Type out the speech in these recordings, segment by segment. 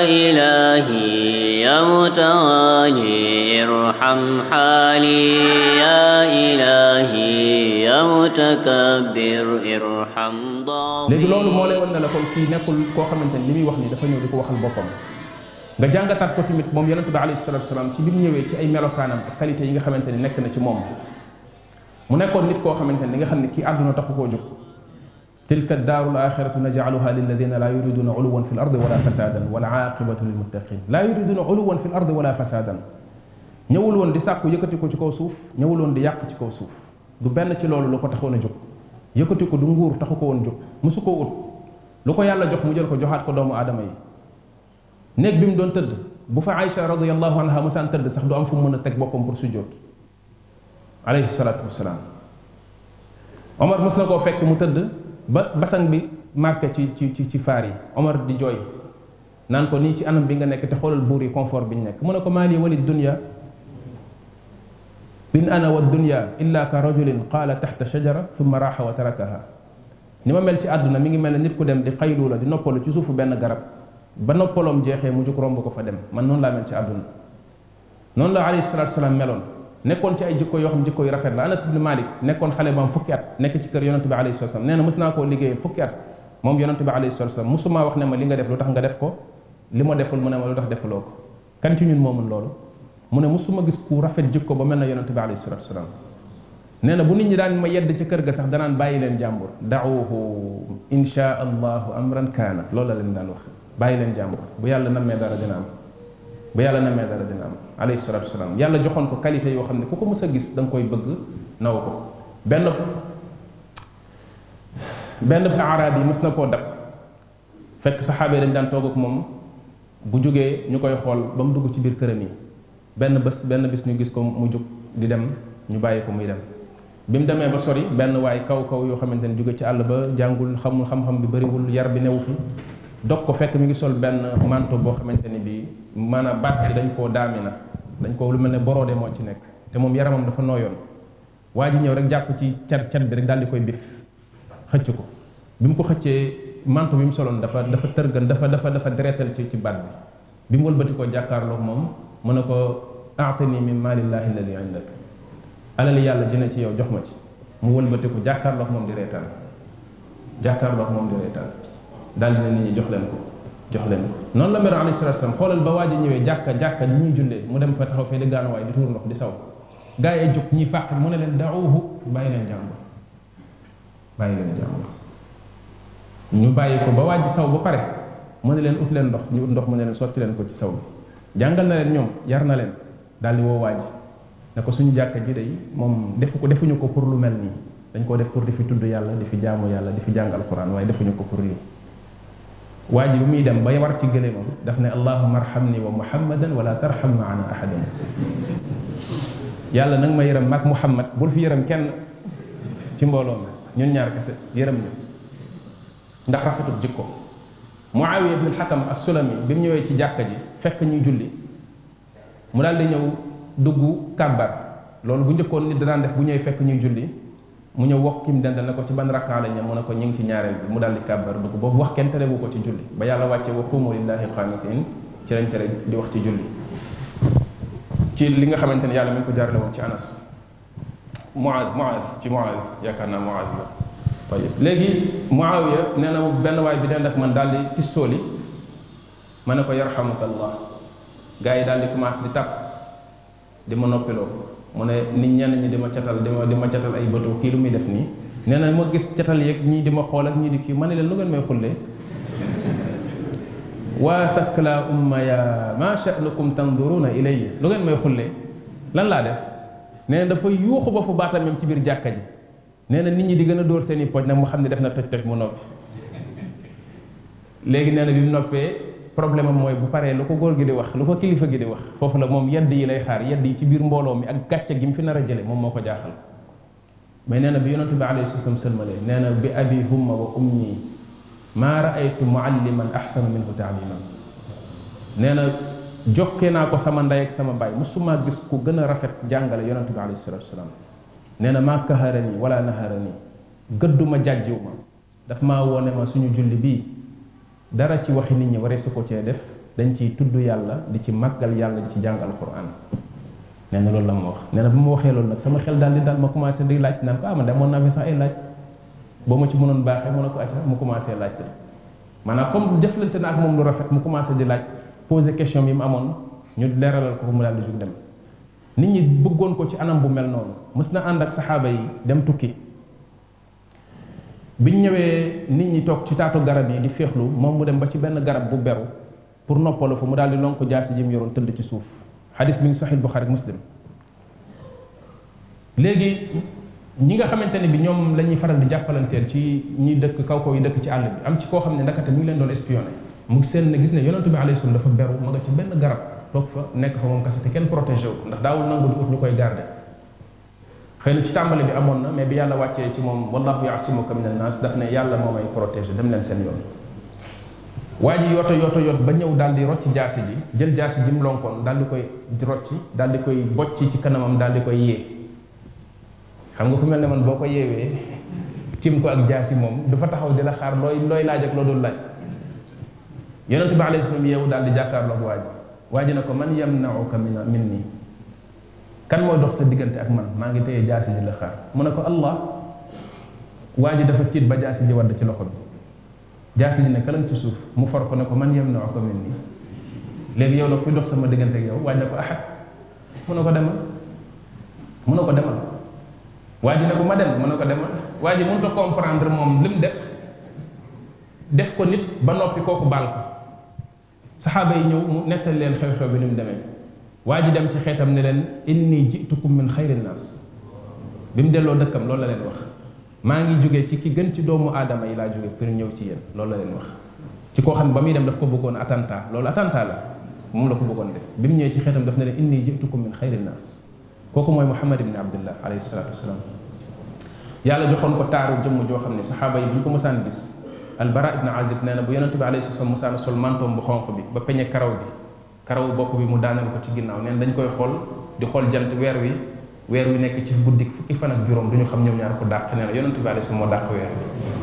إلهي يا متعالي ارحم حالي يا إلهي يا متكبر ارحم léegi loolu moo lay ضعفي wan ne la kon kii nekkul koo xamante ni li muy wax ni dafa ñëw di ko waxal boppam nga jàngataat ko tamit moom yonente bi alayhi salatu wasalaam ci bi mu ñëwee ci ay melokaanam ak qualité yi nga xamante ni nekk na ci moom mu nekkoon nit koo xamante ni li nga xam ne kii àdduna taxu koo jóg tilka daaru l axiratu najcaluha lilladina laa yuriduna uluwan fi l ardi wala fasadan wal aaqibatu lilmuttaqin laa yuriduna uluwan fi l ardi wala fasadan ñëwul woon di sàkku yëkkati ko ci kaw suuf ñëwul woon di yàq ci kaw suuf du benn ci loolu lu ko taxoon a jóg yëkkati ko du nguur taxu ko woon jóg musu koo ut lu ko yàlla jox mu jël ko joxaat ko doomu aadama yi néeg bi mu doon tëdd bu fa Aïcha radiallahu anha musaan tëdd sax du am fu mu mën a teg boppam pour sujjóot alayhi salaatu wasalaam Omar mos na koo fekk mu tëdd ba basang bi marqué ci ci ci ci faar yi Omar di jooy naan ko nii ci anam bi nga nekk te xoolal buur yi confort bi ñu nekk mu ne ko maa lii wali dunya in ana wa dunya illa ka rajulin qaala taxta shajara thumma raaxa wa tarakaha ni ma mel ci àdduna mi ngi mel ne nit ku dem di xaylu la di noppalu ci suufu benn garab ba noppaloom jeexee mu jóg romb ko fa dem man noonu laa mel ci àdduna noonu la alayhi salatu wasalaam meloon nekkoon ci ay jikko yoo xam jikko yu rafet la anas ibn malik nekkoon xale bu am fukki at nekk ci kër yonente bi alayhi salatu wasalaam nee na mës naa koo liggéeyal fukki at moom yonente bi alayhi salatu wasalaam musumaa wax ne ma li nga def lu tax nga def ko li ma deful mu ne ma lu tax defuloo ko kan ci ñun moo mën loolu mu ne musuma gis ku rafet jikko ba mel na yonente bi alayhi salatu wasalaam nee na bu nit ñi daan ma yedd ci kër ga sax danaan bàyyi leen jàmbur daawuhu insha allahu amran kaana loolu la leen daan wax bàyyi leen jàmbur bu yàlla nammee dara dina am bu yàlla nammee dara dina am alayhi salatu wasalaam yàlla joxoon ko qualité yoo xam ne ku ko mës a gis da nga koy bëgg naw ko benn benn araab yi mës na koo dab fekk saxaaba yi dañ daan toog ak moom bu jógee ñu koy xool ba mu dugg ci biir këram yi benn bés benn bis ñu gis ko mu jóg di dem ñu bàyyi ko muy dem bi mu demee ba sori benn waay kaw kaw yoo xamante ne jóge ci àll ba jàngul xamul xam-xam bi bëriwul yar bi newu fi dog ko fekk mi ngi sol benn manto boo xamante ni bii maanaam baat bi dañ koo daami na dañ ko lu mel ne boroode moo ci nekk te moom yaramam dafa nooyoon waa ji ñëw rek jàpp ci cat cat bi rek daal di koy bif xëcc ko bi mu ko xëccee manto bi mu soloon dafa dafa tërgan dafa dafa dafa deretal ci ci baat bi bi mu wëlbati ko jàkkaarloog moom mu ne ko aatani min maalillahi alladi indak alal yàlla dina ci yow jox ma ci mu wëlbati ko jàkkaarloog moom di reetaan jàkkaarloog moom di reetaan daal dina nit ñi jox leen ko jox leen ko noonu la mero alayhi salatu wasalam xoolal ba waa ji ñëwee jàkka jàkka li ñuy jullee mu dem fa taxaw fee di gaanuwaay di tuur ndox di saw gaa yi jóg ñiy fàq mu ne leen daawuhu bàyyi leen jàmbur bàyyi leen jàmbur ñu bàyyi ko ba waa ji saw ba pare mu ne leen ut leen ndox ñu ut ndox mu ne leen sotti leen ko ci saw bi jàngal na leen ñoom yar na leen daal di woo waa ji ne ko suñu jàkka ji day moom defu ko defuñu ko pour lu mel nii dañ koo def pour di fi tudd yàlla di fi jaamu yàlla di fi jàng alquran waaye defuñu ko pour lii waa ji bi muy dem bay war ci gëléemam daf ne allahuma arhamni wa muhammadan wala tarham maana ahadan yàlla nag ma yërëm mag muhammad bul fi yërëm kenn ci mbooloo mi ñun ñaar kese yërëm ñu ndax rafetul jikko muawiya ibn alxakam assulami bi mu ñëwee ci jàkka ji fekk ñuy julli mu daal di ñëw dugg kàbbar loolu bu njëkkoon nit da daan def bu ñëwee fekk ñuy julli mu ñëw wax ki mu dendal ne ko ci ban rakkaa la ñu mu ne ko ñu ngi ci ñaareel bi mu daal di kàbbar dugg boobu wax kenn terewu ko ci julli ba yàlla wàcce wa qumu lillahi qaanitin ci lañ tere di wax ci julli ci li nga xamante ne yàlla mi ngi ko jaarale woon ci anas muaad muaad ci muaad yaakaar naa muaad la tayib léegi muawiya nee na benn waay bi dend ak man daal di tissooli ma ne ko yarhamuka allah gars yi daal di commencé di tàpp di ma noppiloo mu ne nit ñenn ñi di ma catal di ma di ma catal ay bëtu kii lu muy def nii nee na ma gis catal yeeg ñii di ma xool ak ñii di kii ma ne leen lu ngeen may xullee waa sakla umma ya ma sha'nukum tanduruna ilayya lu ngeen may xullee lan laa def nee na dafa yuuxu ba fu baatam même ci biir jàkka ji nee na nit ñi di gën a dóor seen i poj nag mu xam ne def na toj toj mu noppi léegi nee na bi mu noppee problème am mooy bu paree lu ko góor gi di wax lu ko kilifa gi di wax foofu la moom yedd yi lay xaar yedd yi ci biir mbooloo mi ak gàcce gi mu fi nar a jële moom moo ko jaaxal mais nee na bi yonente bi alayhi salaam sëlmalee nee na bi abi humma wa ummi maa raaytu mualliman ahsana minhu taaliman nee na jokkee naa ko sama ndey ak sama baay musuma gis ku gën a rafet jàngale yonente bi alayhi salatu wasalaam nee na maa kaharani wala naharani gëdduma jàjjiw ma daf maa wone ma suñu julli bii dara ci waxi nit ñi waree su ko cee def dañ ciy tudd yàlla di ci màggal yàlla di ci jàng alquran nee na loolu la ma wax nee na bu ma waxee loolu nag sama xel daal di daal ma commencé di laaj naan ko ah man de amoon naa fi sax ay laaj boo ma ci mënoon baaxee mën a ko acca mu commencé laajte maanaam comme jëflante na ak moom lu rafet mu commencé di laaj poser question yi mu amoon ñu leeralal ko mu daal di jug dem nit ñi bëggoon ko ci anam bu mel noonu mës na ànd ak saxaaba yi dem tukki biñ ñëwee nit ñi toog ci taatu garab yi di féexlu moom mu dem ba ci benn garab bu beru pour noppalu fa mu daal di lonk jaasi ji mu yoroon tëdd ci suuf xadis mi ngi saxiil Buxaari Muslim léegi ñi nga xamante ne bi ñoom la ñuy faral di jàppalanteel ci ñi dëkk kaw kaw yi dëkk ci àll bi am ci koo xam ne ndakate mi ngi leen doon espionné mu seen ne gis ne yonentu bi alayhi salaam dafa beru ma nga ci benn garab toog fa nekk fa moom kese te kenn protégé wu ndax daawul nangu di ut ñu koy garder xëy na ci tàmbali bi amoon na mais bi yàlla wàccee ci moom wallahu yaasimuka min annaas daf ne yàlla moo may protégé dem leen seen yoon waa ji yooto yooto yoot ba ñëw daal di rocci jaasi ji jël jaasi ji mu lonkoon daal di koy rocci daal di koy bocci ci kanamam daal di koy yee xam nga ku mel ne man boo ko yeewee tim ko ak jaasi moom du fa taxaw di la xaar looy looy laaj ak loo dul laaj yonent bi alayhi salaam yeewu daal di jàkkaarloog waa ji waa ji ne ko man yamnauka min min nii kan mooy dox sa diggante ak man maa ngi téye jaasi ji la xaar mu ne ko allah waa ji dafa tiit ba jaasi ji wadd ci loxo bi jaasi ji ne kalang ci suuf mu for ko ne ko man yamnauka min nii léegi yow la kuy dox sama diggante ak yow waa ji ne ko ahad mu ne ko demal mu ne ko demal waa ji ne ko ma dem mu ne ko demal waa ji mënut a comprendre moom li mu def def ko nit ba noppi kooku baal ko saxaaba yi ñëw mu nettal leen xew-xew bi ni mu demee waa ji dem ci xeetam ne leen inni jitukum min xayri naas bi mu delloo dëkkam loolu la leen wax maa ngi jóge ci ki gën ci doomu aadama yi laa jóge pour ñëw ci yéen loolu la leen wax ci koo xam ne ba muy dem daf ko bëggoon attentat loolu attentat la moom la ko bëggoon def bi mu ñëwee ci xeetam daf ne leen inni jitukum min xayri naas kooku mooy muhammad ibni abdullah alayhi salatu wasalaam yàlla joxoon ko taaru jëmm joo xam ne saxaaba yi bu ñu ko mësaan gis albara ibn azib nee na bu yonente bi alayhi salaam mësaan sol mantoom bu xonq bi ba peñe karaw bi karaw bopp bi mu daaneel ko ci ginnaaw neen dañ koy xool di xool jant weer wi weer wi nekk ci guddik fukki fan ak juróom du ñu xam ñoom ñaar ko dàq nee na yonente bi alayhi salaam moo dàq weer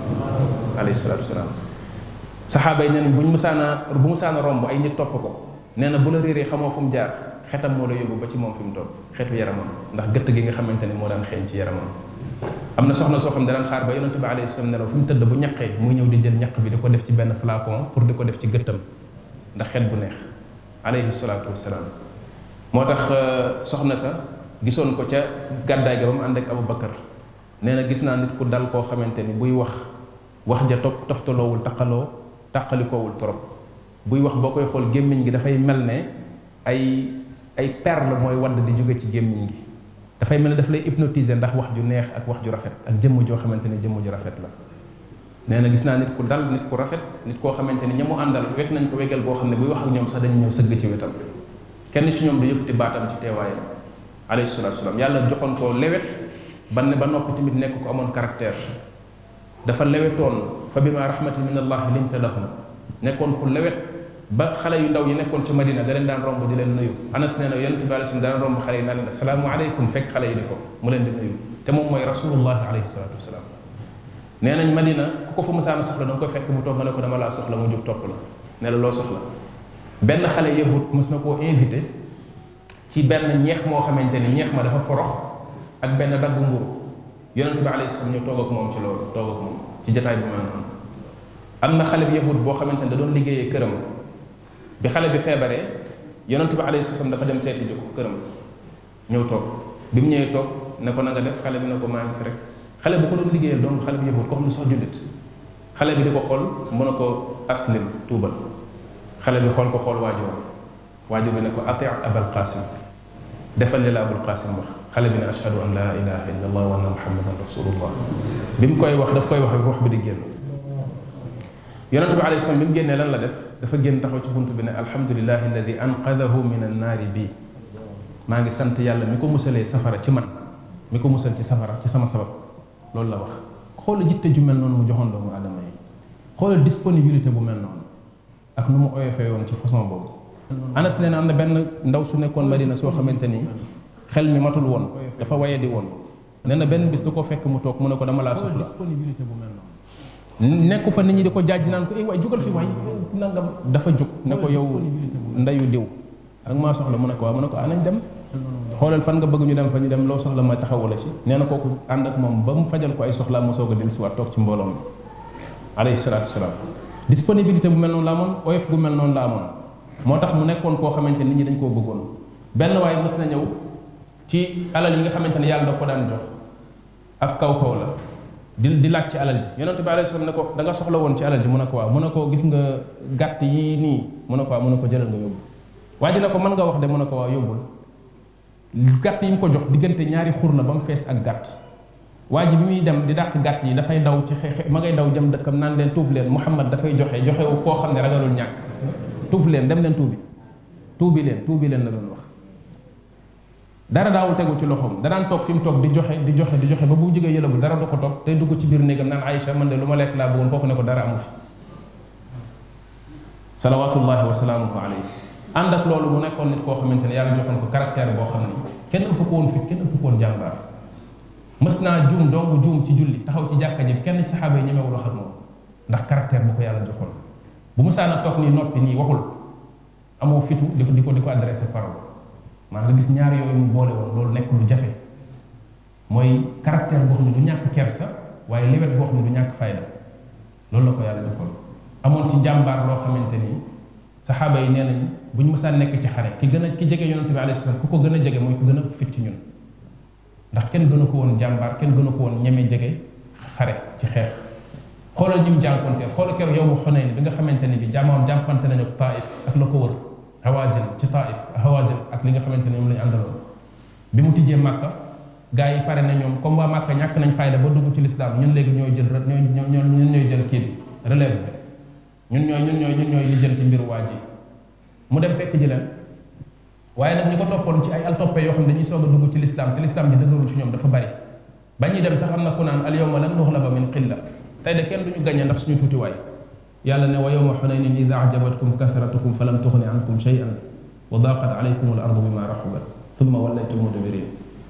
wi alayhi salatu wasalaam saxaaba yi nee nañ bu ñu mësaana bu mësaana romb ay nit topp ko nee na bu la réeree xamoo fu mu jaar xetam moo la yóbbu ba ci moom fi mu toog xetu yaramam ndax gëtt gi nga xamante ne moo daan xeeñ ci yaramam am na soxna soo xam ne daan xaar ba yonente bi alayhi salaam nelaw fi mu tëdd bu ñaqee muy ñëw di jël ñaq bi di ko def ci benn flacon pour di ko def ci gëttam ndax xet bu neex alayhi salaatu wasalaam moo tax soxna sa gisoon ko ca gàddaay ga ba mu ànd ak Abu Bakar nee na gis naa nit ku dal koo xamante ni buy wax wax ja topp toftaloowul taqaloo taqalikoowul trop buy wax boo koy xool gémmiñ gi dafay mel ne ay ay perle mooy wadd di jóge ci gémmiñ gi dafay mel ne daf lay hypnotiser ndax wax ju neex ak wax ju rafet ak jëmm joo xamante ne jëmm ju rafet la nee na gis naa nit ku dal nit ku rafet nit koo xamante ni ña mu àndal wekk nañ ko wegal boo xam ne buy wax ak ñoom sax dañu ñëw sëgg ci wetam kenn ci ñoom du yëkkati baatam ci teewaayam alayhi salaatu salaam yàlla joxoon ko lewet ba ne ba noppi tamit nekk ko amoon caractère dafa lewetoon fa bima rahmatin min allah linta lahum nekkoon ku lewet ba xale yu ndaw yi nekkoon ci Madina da leen daan romb di leen nuyu anas nee na yonente bi alayhi daan romb xale yi naan leen asalaamu aleykum fekk xale yi di foofu mu leen di nuyu te moom mooy rasulullahi alayhi salatu wasalaam nee nañ Madina ku ko fa mësaana soxla da nga koy fekk mu toog nga ne ko dama laa soxla mu jóg topp la ne la loo soxla benn xale yahut mës na koo invité ci benn ñeex moo xamante ni ñeex ma dafa forox ak benn daggu mburu yonente bi alayhi salaam ñu toog ak moom ci loolu toog ak moom ci jataay bi ma noonu am na xale bi yahut boo xamante ni da doon liggéeyee këram bi xale bi feebaree yonent bi alayhi salaam dafa dem seeti ji ko këram ñëw toog bi mu ñëwee toog ne ko na nga def xale bi ne ko maa ngi fi rek xale bu ko doon liggéeyal donc xale bi yëbut ko xam ne sax jullit xale bi di ko xool mu ne ko aslim tuubal xale bi xool ko xool waajur waajur bi ne ko ati abal qasim defal li la abul qasim wax xale bi ne ashhadu an la ilaha illa allah wa anna muhammadan rasulullah bi mu koy wax daf koy wax wax bi di génn yonente bi alayhi salaam bi mu génnee lan la def dafa génn taxaw ci buntu bi ne alhamdulilahi alladi anqadahu min annaari bii maa ngi sant yàlla mi ko musalee safara ci man mi ko musal ci safara ci sama sabab loolu la wax xoola jitte ju mel noonu mu joxoon doomu aadama yi xoola disponibilité bu mel noonu ak nu mu oyofee woon ci façon boobu anas nee na am na benn ndaw su nekkoon madina soo xamante ni xel mi matul woon dafa waye di woon nee na benn bis da ko fekk mu toog mu ne ko dama laa soxla nekku fa nit ñi di ko jaaj naan ko eh waay jugal fi waay nangam dafa jug ne ko yow ndeyu diw ak maa soxla mu ne ko waaw mu ne ko ah nañ dem xoolal fan nga bëgg ñu dem fa ñu dem loo soxla ma taxawu la ci nee na kooku ànd ak moom ba mu fajal ko ay soxlaa mu soog a dellu si waat toog ci mbooloo mi alayhi salaatu wasalaam disponibilité bu mel noonu la amoon oyof bu mel noonu la amoon moo tax mu nekkoon koo xamante nit ñi dañ koo bëggoon benn waaye mës na ñëw ci alal yi nga xamante ne yàlla da ko daan jox ak kaw kaw la di di laaj ci alal ji yonente bi alayhi salaam ne ko da nga soxla woon ci alal ji mu ne ko waaw mu ne ko gis nga gàtt yi nii mu ne ko waaw mu ne ko jëlal nga yóbbu waa ji ne ko mën nga wax de mu ne ko waaw yóbbul gàtt yi mu ko jox diggante ñaari xur la ba mu fees ak gàtt waa ji bi muy dem di dàq gàtt yi dafay daw ci xeex ma ngay daw jëm dëkkam naan leen tuub leen Muhammad dafay joxe joxe wu koo xam ne ragalul ñàkk tuub leen dem leen tuubi tuubi leen tuubi leen la doon wax dara daawul tegu ci loxoom danaan toog fi mu toog di joxe di joxe di joxe ba bu jógee yëlëbu dara du ko toog tey dugg ci biir néegam naan Aïcha man de lu ma lekk laa bëggoon kooku ne ko dara amu fi salawatullahi wa salaamuhu alayhi ànd ak loolu mu nekkoon nit koo xamante ne yàlla joxoon ko caractère boo xam ni kenn ëpp ko woon fit kenn ëpp ko woon jàmbaar mës naa juum dong juum ci julli taxaw ci jàkka ji kenn ci saxaaba yi ñemewul wax ak moom ndax caractère bu ko yàlla joxoon bu mu saana toog nii noppi nii waxul amoo fitu di ko di ko di ko adressé parole maa nga gis ñaar yooyu mu boole woon loolu nekk lu jafe mooy caractère boo xam ne du ñàkk kersa waaye lewet boo xam ne du ñàkk fayda loolu la ko yàlla joxoon amoon ci jàmbaar loo xamante ni saxaaba yi nee nañ bu ñu mësaan nekk ci xare ki gën a ki jege yonente bi alayhi salaam ku ko gën a jege mooy ku gën a fit ci ñun ndax kenn gënu ko woon jàmbaar kenn gënu ko woon ñeme jege xare ci xeex xoolal ñi mu jànkonteel xoolal keroog yow mu Xunayn bi nga xamante ne bi jàmmoon jàmpante nañu ak Taif ak la ko wër Hawazin ci Taif Hawazin ak li nga xamante ne moom la ñu àndaloon bi mu tijjee Màkka gars yi pare na ñoom comme waa Màkka ñàkk nañ fayda ba dugg ci lislaam ñun léegi ñooy jël ñooy ñoo ñun ñooy jël kii bi relève bi ñun ñooy ñun ñooy ñun ñooy li jël ci mbir waa ji mu dem fekk ji leen waaye nag ñi ko toppoon ci ay altoppe yoo xam ne dañuy soog a dugg ci lislaam te lislaam ji dëgërul ci ñoom dafa bari ba ñuy dem sax am na ku naan al yawma lan nuxlaba min qilla tey de kenn duñu gañe ndax suñu tuutiwaay yàlla ne wa yawma xunaynin ida ajabatkum kasratukum fa lam tuxni ankum shay'an wa daqat alaykum al ardu bima raxubat thumma wallaytum mudbirin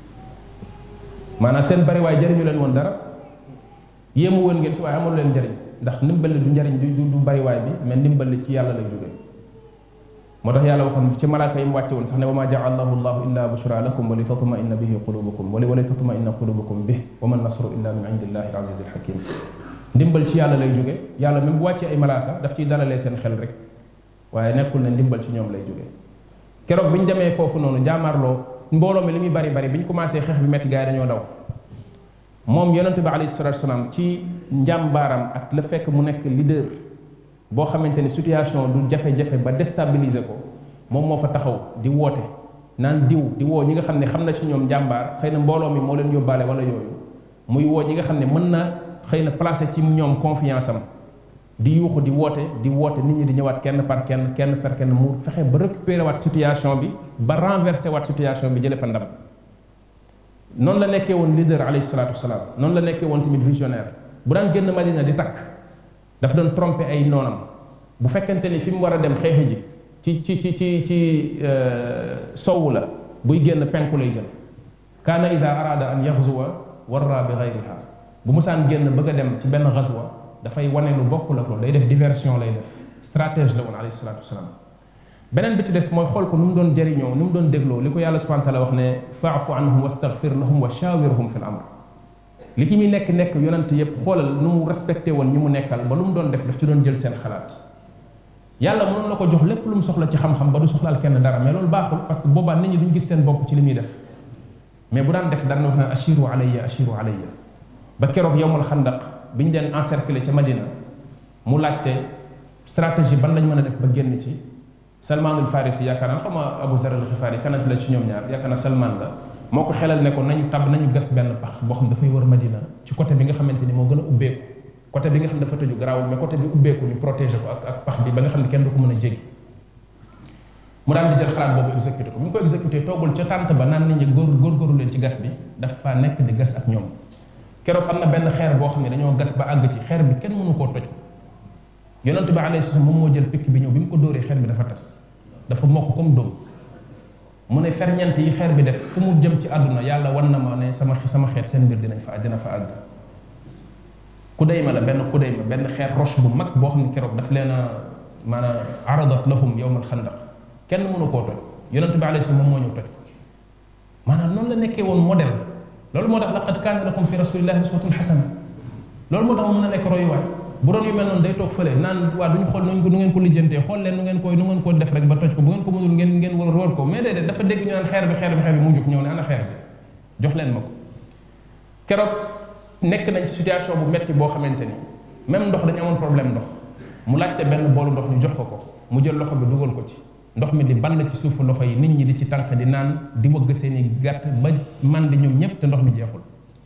maanaam seen bari waaye jëriñu leen woon dara yéemu woon ngeen ci waaye amalu leen njëriñ ndax ndimbal du njëriñ du du bari waay bi mais ndimbal ci yàlla lay jóge moo tax yàlla waxoon ci malaaka yi mu wàcce woon sax ne wa ma jaalahu llahu illa bushra lakum wa li tatmainna bihi qulubukum wa li tatmainna qulubukum bih wa ma nasru illa min indillahi al aziz al hakim ndimbal ci yàlla lay jóge yàlla même bu wàccee ay malaaka daf ciy dalalee seen xel rek waaye nekkul ne ndimbal ci ñoom lay jóge keroog bi ñu demee foofu noonu jaamaarloo mbooloo mi li muy bari bari bi ñu commencé xeex bi metti gars yi dañoo daw moom yonente bi alayhi salatu wasalaam ci njàmbaaram ak la fekk mu nekk leader boo xamante ni situation du jafe-jafe ba déstabiliser ko moom moo fa taxaw di woote naan diw di woo ñi nga xam ne xam na ci ñoom njàmbaar xëy na mbooloo mi moo leen yóbbaale wala yooyu muy woo ñi nga xam ne mën na xëy na placé ci ñoom confiance am di yuuxu di woote di woote nit ñi di ñëwaat kenn par kenn kenn par kenn mu fexe ba récupérer waat situation bi ba renverser waat situation bi jële fa ndam noonu la nekkee woon leader alayhi salaatu wasalaam noonu la nekkee woon tamit visionnaire bu daan génn Madina di takk daf doon tromper ay noonam bu fekkente ni fi mu war a dem xeexi ji ci ci ci ci ci sowu la buy génn penku lay jël kaana ida arada an yaxzuwa warra bi gayriha bu musaan génn bëgg a dem ci benn xaswa dafay wane lu bokkul ak loolu day def diversion lay def stratège la woon alayhi salaatu wasalaam beneen bi ci des mooy xool ko nu mu doon jëriñoo nu mu doon dégloo li ko yàlla subhanahu wa taala wax ne faafu anhum wastaghfir lahum wa shawirhum fi l amr li ki muy nekk nekk yonent yépp xoolal nu mu respecté woon ñi mu nekkal ba lu mu doon def daf ci doon jël seen xalaat yàlla mënoon na ko jox lépp lu mu soxla ci xam-xam ba du soxlaal kenn dara mais loolu baaxul parce que boobaa nit ñi duñ gis seen bopp ci li muy def mais bu daan def daan na wax naan ashiru alayya ashiru alayya ba keroog yowmal xandaq bi ñu leen encercler ca Madina mu laajte stratégie ban lañ mën a def ba génn ci Salmaanul Farisi yaakaar naa xam nga Abu Dhar al-Ghifari kanat la ci ñoom ñaar yaakaar naa Salman la moo ko xelal ne ko nañu tab nañu gas benn pax boo xam dafay wër Madina ci côté bi nga xamante ni moo gën a ubbeeku côté bi nga xam ne dafa tëju garaawul mais côté bi ubbeeku ñu protéger ko ak ak pax bi ba nga xam ne kenn du ko mën a jéggi mu daan di jël xalaat boobu exécuté ko bi mu ko exécuté toogul ca tànt ba naan nit ñi góor góorgóorlu leen ci gas bi dafa nekk di gas ak ñoom keroog am na benn xeer boo xam ne dañoo gas ba àgg ci xeer bi kenn mënu koo toj yonent bi alayhi salaam moom moo jël pikk bi ñëw bi mu ko dóoree xeer bi dafa tas dafa mokk comme dóom mu ne ferñeent yi xeer bi def fu mu jëm ci àdduna yàlla wan na ma ne sama sama xeet seen mbir dinañ fa dina fa àgg kudayma la benn kudayma benn xeer roche bu mag boo xam ne keroog daf leen a maanaam aradat lahum yowmal xandaq kenn mënu koo toj yonente bi alayhi salaam moom moo ñëw toj ko maanaam noonu la nekkee woon modèle loolu moo tax laqad kaana lakum fi rasulillahi uswatun xasana loolu moo tax mu mën a nekk royuwaay bu doon yu mel noonu day toog fële naan waa duñu xool nu ngeen ko lijjantee xool leen nu ngeen koy nu ngeen ko def rek ba toj ko bu ngeen ko mënul ngeen ngeen war róor ko mais déedéet dafa dégg ñu naan xeer bi xeer bi xeer bi mu jug ñëw ne ana xeer bi jox leen ma ko keroog nekk nañ ci situation bu metti boo xamante ni même ndox dañu amoon problème ndox mu laajte benn boolu ndox ñu jox ko ko mu jël loxo bi dugal ko ci ndox mi di ball ci suufu loxo yi nit ñi di ci tànk di naan di wëgg seen i gàtt ba man di ñoom ñëpp te ndox mi jeexul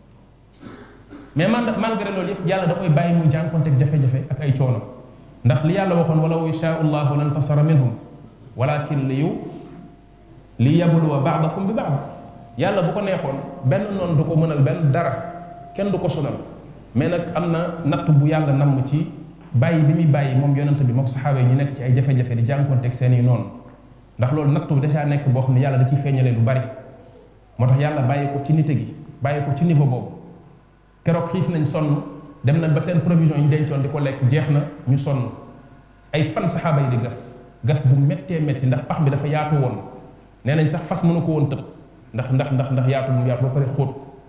mais man malgré loolu yëpp yàlla da koy bàyyi mu jànkonteeg jafe-jafe ak ay coono ndax li yàlla waxoon walaw yashaa allahu lan tasara minhum walakin li yu li yabluwa baadakum bi baad yàlla bu ko neexoon benn noonu du ko mënal benn dara kenn du ko sonal mais nag am na natt bu yàlla namm ci bàyyi bi muy bàyyi moom yonent bi moom saxaaba yi ñu nekk ci ay jafe-jafe di jànkonteeg seen i noonu ndax loolu nattu dèjà nekk boo xam ne yàlla da ciy feeñalee lu bari moo tax yàlla bàyyi ko ci nite gi bàyyi ko ci niveau boobu keroog xiif nañ sonn dem na ba seen provision yi ñu dencoon di ko lekk jeex na ñu sonn ay fan saxaaba yi di gas gas bu méttee métti ndax pax bi dafa yaatu woon nee nañ sax fas mënu ko woon tëb ndax ndax ndax ndax yaatu mu yaatu ba pare xóot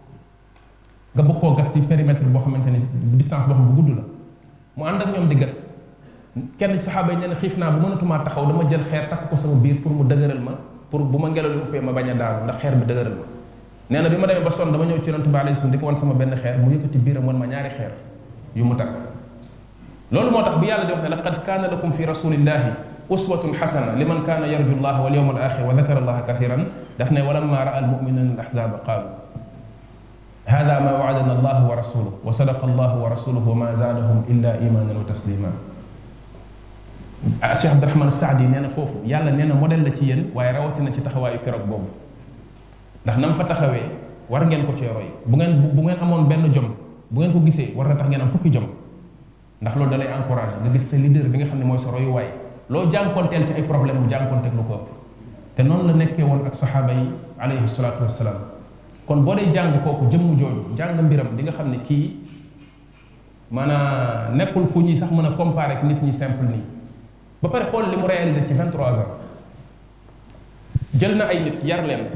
nga bëgg koo gas ci périmètre boo xamante ni distance boo xam bu gudd la mu ànd ak ñoom di gas kenn saxaaba yi ñenn xiif naa bu mënatumaa taxaw dama jël xeer takk ko sama biir pour mu dëgëral ma pour bu ma ngelaw li uppee ma bañ a daanu ndax xeer bi dëgëral ma nee na bi ma demee ba sonn dama ñëw ci yonent bi alayhi salaam di ko wan sama benn xeer mu yëkkati biiram wan ma ñaari xeer yu mu takk loolu moo tax bi yàlla di wax ne laqad kaana lakum fi rasulillahi uswatun xasana liman kaana yarju llaha wal yawma al axir wa dakara allaha kathiran daf ne walamma raa al muminuna al ahzaba qaalu hada ma waadana allah wa rasuluhu wa sadaqa allah wa rasuluhu wa ma zaadahum illa imanan wa taslima Cheikh Abdurahman Saadi nee na foofu yàlla nee na modèle la ci yéen waaye rawatina ci taxawaayu keroog boobu ndax na mu fa taxawee war ngeen ko cee roy bu ngeen bu ngeen amoon benn jom bu ngeen ko gisee war na tax ngeen am fukki jom ndax loolu da lay encouragé nga gis sa leader bi nga xam ne mooy sa royuwaay loo jànkonteel ci ay problème mu jànkonteeg lu ko ëpp te noonu la nekkee woon ak saxaaba yi alayhi salaatu wassalaam kon boo dee jàng kooku jëmm jooju jàng mbiram di nga xam ne kii maanaam nekkul ku ñuy sax mën a comparer ak nit ñi simple nii ba pare xool li mu réalisé ci 23 ans jël na ay nit yar leen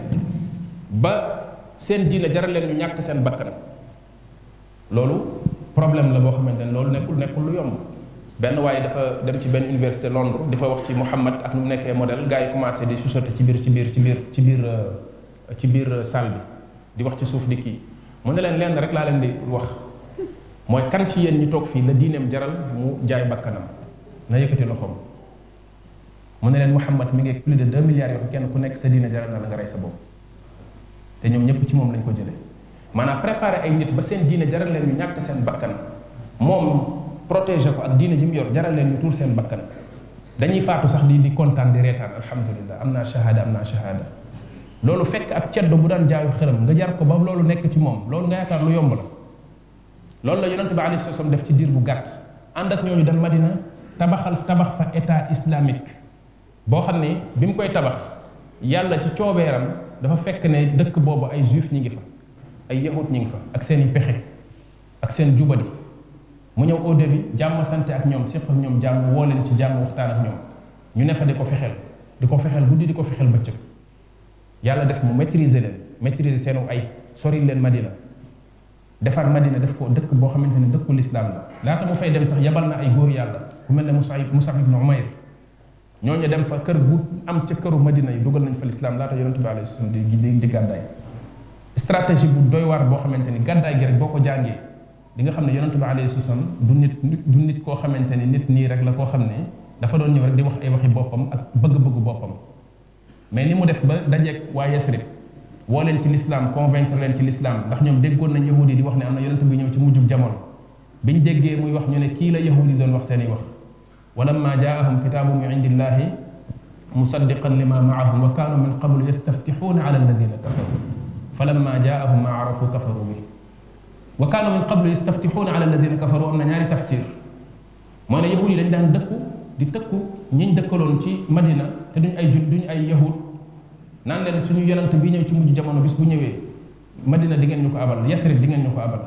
ba seen diine jaral leen ñu ñàkk seen bakkan loolu problème la boo xamante ne loolu nekkul nekkul lu yomb benn waaye dafa dem ci benn université Londres di fa wax ci Muhammad ak nu mu nekkee modèle gars yi commencé di chuchoter ci biir ci biir ci biir ci biir ci biir salle bi di wax ci suuf di kii mu ne leen lenn rek laa leen di wax mooy kan ci yéen ñi toog fii la diineem jaral mu jaay bakkanam na yëkkati loxoom mu ne leen Muhammad mi ngi plus de 2 milliards yoo kenn ku nekk sa diine jaral na la nga rey sa bopp te ñoom ñëpp ci moom lañ ko jëlee maanaam préparé ay nit ba seen diine jaral leen ñu ñàkk seen bakkan moom protéger ko ak diine ji mu yor jaral leen ñu tuur seen bakkan dañuy faatu sax di di kontaan di reetaan alhamdulilah am naa shahada am naa shahada loolu fekk ab ceddo bu daan jaayu xërëm nga jar ko ba loolu nekk ci moom loolu nga yaakaar lu yomb la loolu la yonente bi alayhi salaam def ci diir bu gàtt ànd ak ñooñu dem Madina tabaxal tabax fa état islamique boo xam ne bi mu koy tabax yàlla ci coobeeram dafa fekk ne dëkk boobu ay juif ñi ngi fa ay yahut ñi ngi fa ak seen i pexe ak seen jubadi mu ñëw au début jàmm sante ak ñoom séq ak ñoom jàmm woo leen ci jàmm waxtaan ak ñoom ñu ne fa di ko fexeel di ko fexeel guddi di ko fexeel bëccëg yàlla def mu maîtriser leen maîtriser seenu ay sori leen Madina defar Madina def ko dëkk boo xamante ne dëkku lislaam la laata mu fay dem sax yabal na ay góor yàlla ku mel ne Musa Musa ibn Umayr ñooñu dem fa kër bu am ca këru Madina yi dugal nañ fa lislaam laata yonent bi alayhi salaam di di di gàddaay stratégie bu doy waar boo xamante ni gàddaay gi rek boo ko jàngee di nga xam ne yonent bi alayhi salaam du nit du nit koo xamante ni nit nii rek la koo xam ne dafa doon ñëw rek di wax ay waxi boppam ak bëgg-bëggu boppam mais ni mu def ba dajeeg waa Yasrib woo leen ci lislaam convaincre leen ci lislaam ndax ñoom déggoon nañ yahudi di wax ne am na yonent bu ñëw ci mujjub jamono biñ déggee muy wax ñu ne kii la yahudi doon wax seen i wax walamma jaahum kitaabun min indillahi musaddiqan lima maahum wa kaanu min qablu yastaftixuuna ala alladina kafaru falamma jaahum ma arafu kafaru bi wa kaanu min qablu yastaftixuuna ala alladina kafaru am na ñaari tafsir mooy ne yahud yi dañ daan dëkku di tëkku ñiñ dëkkaloon ci madina te duñ ay jud duñ ay yahud naan leen suñu yonent bi ñëw ci mujj jamono bis bu ñëwee madina di ngeen ñu ko abal yasrib di ngeen ñu ko abal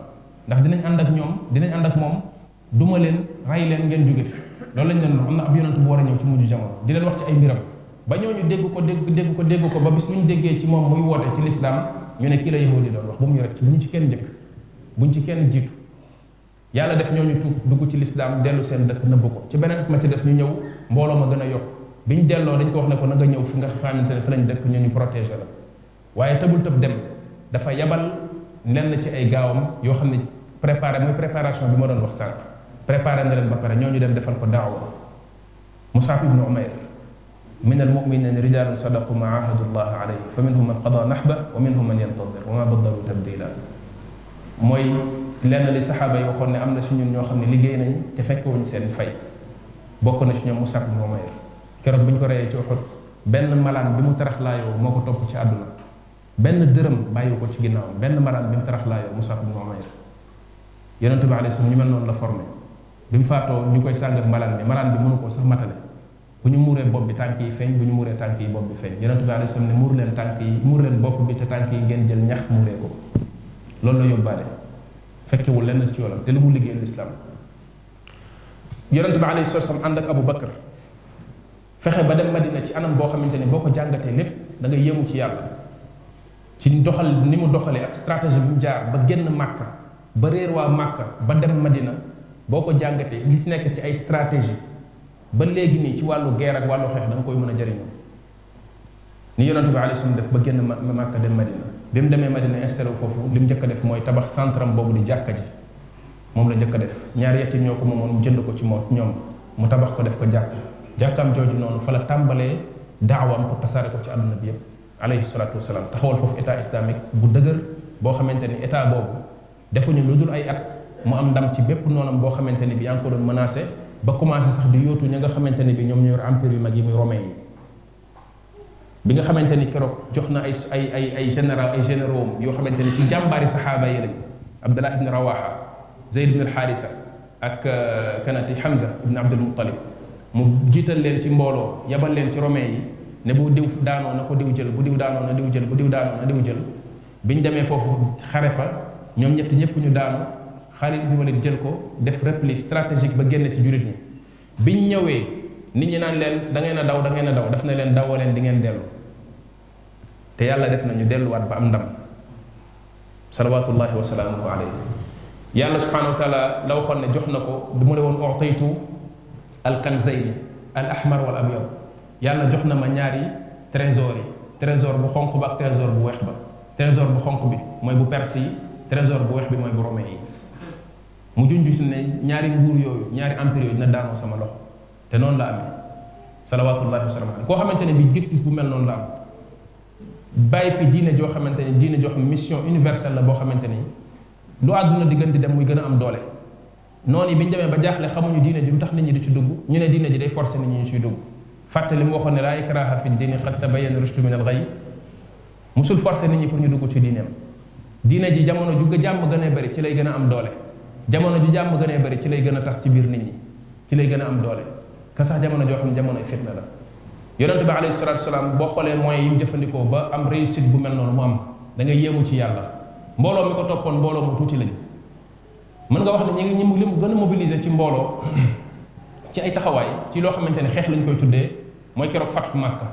ndax dinañ ànd ak ñoom dinañ ànd ak moom duma leen ray leen ngeen jóge fi loolu lañ leen wax am na ab yonent bu war a ñëw ci mujj jamono di leen wax ci ay mbiram ba ñooñu dégg ko dégg dégg ko dégg ko ba bis bu ñu déggee ci moom muy woote ci lislaam ñu ne kii la yahudi doon wax bu mu ñu rek ci bu ñu ci kenn njëkk buñ ci kenn jiitu yàlla def ñooñu tuub dugg ci lislaam dellu seen dëkk nëbb ko ci beneen ma ci des ñu ñëw mbooloo ma gën a yokk bi ñu delloo dañ ko wax ne ko na nga ñëw fi nga xamante ne fi lañ dëkk ñu ñu protégé la waaye tëbul tëb dem dafa yabal lenn ci ay gaawam yoo xam ne préparé mooy préparation bi ma doon wax sànq préparé na leen ba pare ñooñu dem defal ko daawa Musab ibnu Umayr min almuminina rijalun sadaqu ma ahadu llah alayhi fa minhum man qada nahba wa minhum man yantadir wa ma baddalu tabdila mooy lenn li saxaaba yi waxoon ne am na si ñun ñoo xam ne liggéey nañ te fekkewuñ seen fay bokk na si ñoom Musab ibnu Umayr keroog bi ñu ko reyee ci Uhud benn malaan bi mu taraxlaayoo moo ko topp ci àdduna benn dërëm bàyyi ko ci ginnaaw benn malaan bi mu taraxlaayoo Musab ibnu Umayr yonente bi alayhi salaam ñu mel noonu la formé bi mu faatoo ñu koy sàng ak malaan bi malaan bi mënu koo sax matale bu ñu muuree bopp bi tànk yi feeñ bu ñu muuree tànk yi bopp bi feeñ yonente bi alayhi salaam ne muur leen tànk yi muur leen bopp bi te tànk yi ngeen jël ñax muuree ko loolu la yóbbaale fekkewul lenn ci yoolam te lu mu liggéey lislaam yonente bi alayhi salaam ànd ak Abu Bakar fexe ba dem Madina ci anam boo xamante ni boo ko jàngatee lépp da nga yéemu ci yàlla ci doxal ni mu doxalee ak stratégie bi mu jaar ba génn Màkka ba réer waa Màkka ba dem Madina boo ko jàngatee li ci nekk ci ay stratégie ba léegi nii ci wàllu guerre ak wàllu xeex da nga koy mën a jëriñoo ni yonente bi alayhi salaam def ba génn Màkka dem Madina bi mu demee Madina installé wu foofu li mu njëkk a def mooy tabax centre am boobu di jàkka ji moom la njëkk a def ñaari yetim ñoo ko moomoon mu jënd ko ci moo ñoom mu tabax ko def ko jàkk jàkkaam jooju noonu fa la tàmbalee daawam pour tasaare ko ci àdduna bi yépp alayhi salaatu wasalaam taxawal foofu état islamique bu dëgër boo xamante ni état boobu defuñu lu dul ay at mu am ndam ci bépp noonam boo xamante ni bi yaa ngi ko doon menacé ba commencé sax di yóotu ña nga xamante ni bi ñoom ñoo yor empire yu mag yi muy romain yi bi nga xamante ni keroog jox na ay ay ay ay général ay généraux yoo xamante ni ci jàmbaari saxaaba yi lañ abdullah ibn rawaha zeyd ibn alxaarisa ak kanati hamza ibn abdul muttalib mu jiital leen ci mbooloo yabal leen ci romain yi ne bu diw daanoo na ko diw jël bu diw daanoo na diw jël bu diw daanoo na diw jël bi ñu demee foofu xare fa ñoom ñett ñëpp ñu daanu Xaalid ibn Walid jël ko def repli stratégique ba génn ci jullit ñi biñ ñëwee nit ñi naan leen da ngeen a daw da ngeen a daw daf na leen dawoo leen di ngeen dellu te yàlla def na ñu delluwaat ba am ndam salawatullahi wa salaamuhu alayhi yàlla subhanahu wa taala la waxoon ne jox na ko du mu ne woon utaytu alkanzayni al ahmar wal abyad yàlla jox na ma ñaari trésor yi trésor bu xonq ba ak trésor bu weex ba trésor bu xonq bi mooy bu perse yi trésor bu weex bi mooy bu romain yi mu junj ne ñaari nguur yooyu ñaari empire yooyu dina daanoo sama loxo te noonu la amee salawatullahi wa salaam koo xamante ne bi gis-gis bu mel noonu la am bàyyi fi diine joo xamante ni diine joo xam mission universelle la boo xamante ni lu àdduna di gën di dem muy gën a am doole noonu yi bi ñu demee ba jaaxle xamuñu diine ji lu tax nit ñi di ci dugg ñu ne diine ji day forcer nit ñi ñu ciy dugg fàtte li mu waxoon ne laa ikraha fi diini qad tabayyana rushdu min al ghayy musul forcer nit ñi pour ñu dugg ci diineem diine ji jamono ju jàmm gën a bëri ci lay gën a am doole jamono ju jàmm gën a bëri ci lay gën a tas ci biir nit ñi ci lay gën a am doole ka sax jamono joo xam ne jamono fitna la yonente bi alayhi salatu wasalaam boo xoolee moyens yi mu jëfandikoo ba am réussite bu mel noonu mu am da ngay yéemu ci yàlla mbooloo mi ko toppoon mbooloo mu tuuti lañ mën nga wax ne ñi ngi ñi li mu gën a mobiliser ci mbooloo ci ay taxawaay ci loo xamante ne xeex lañ koy tuddee mooy keroog fatxu màkka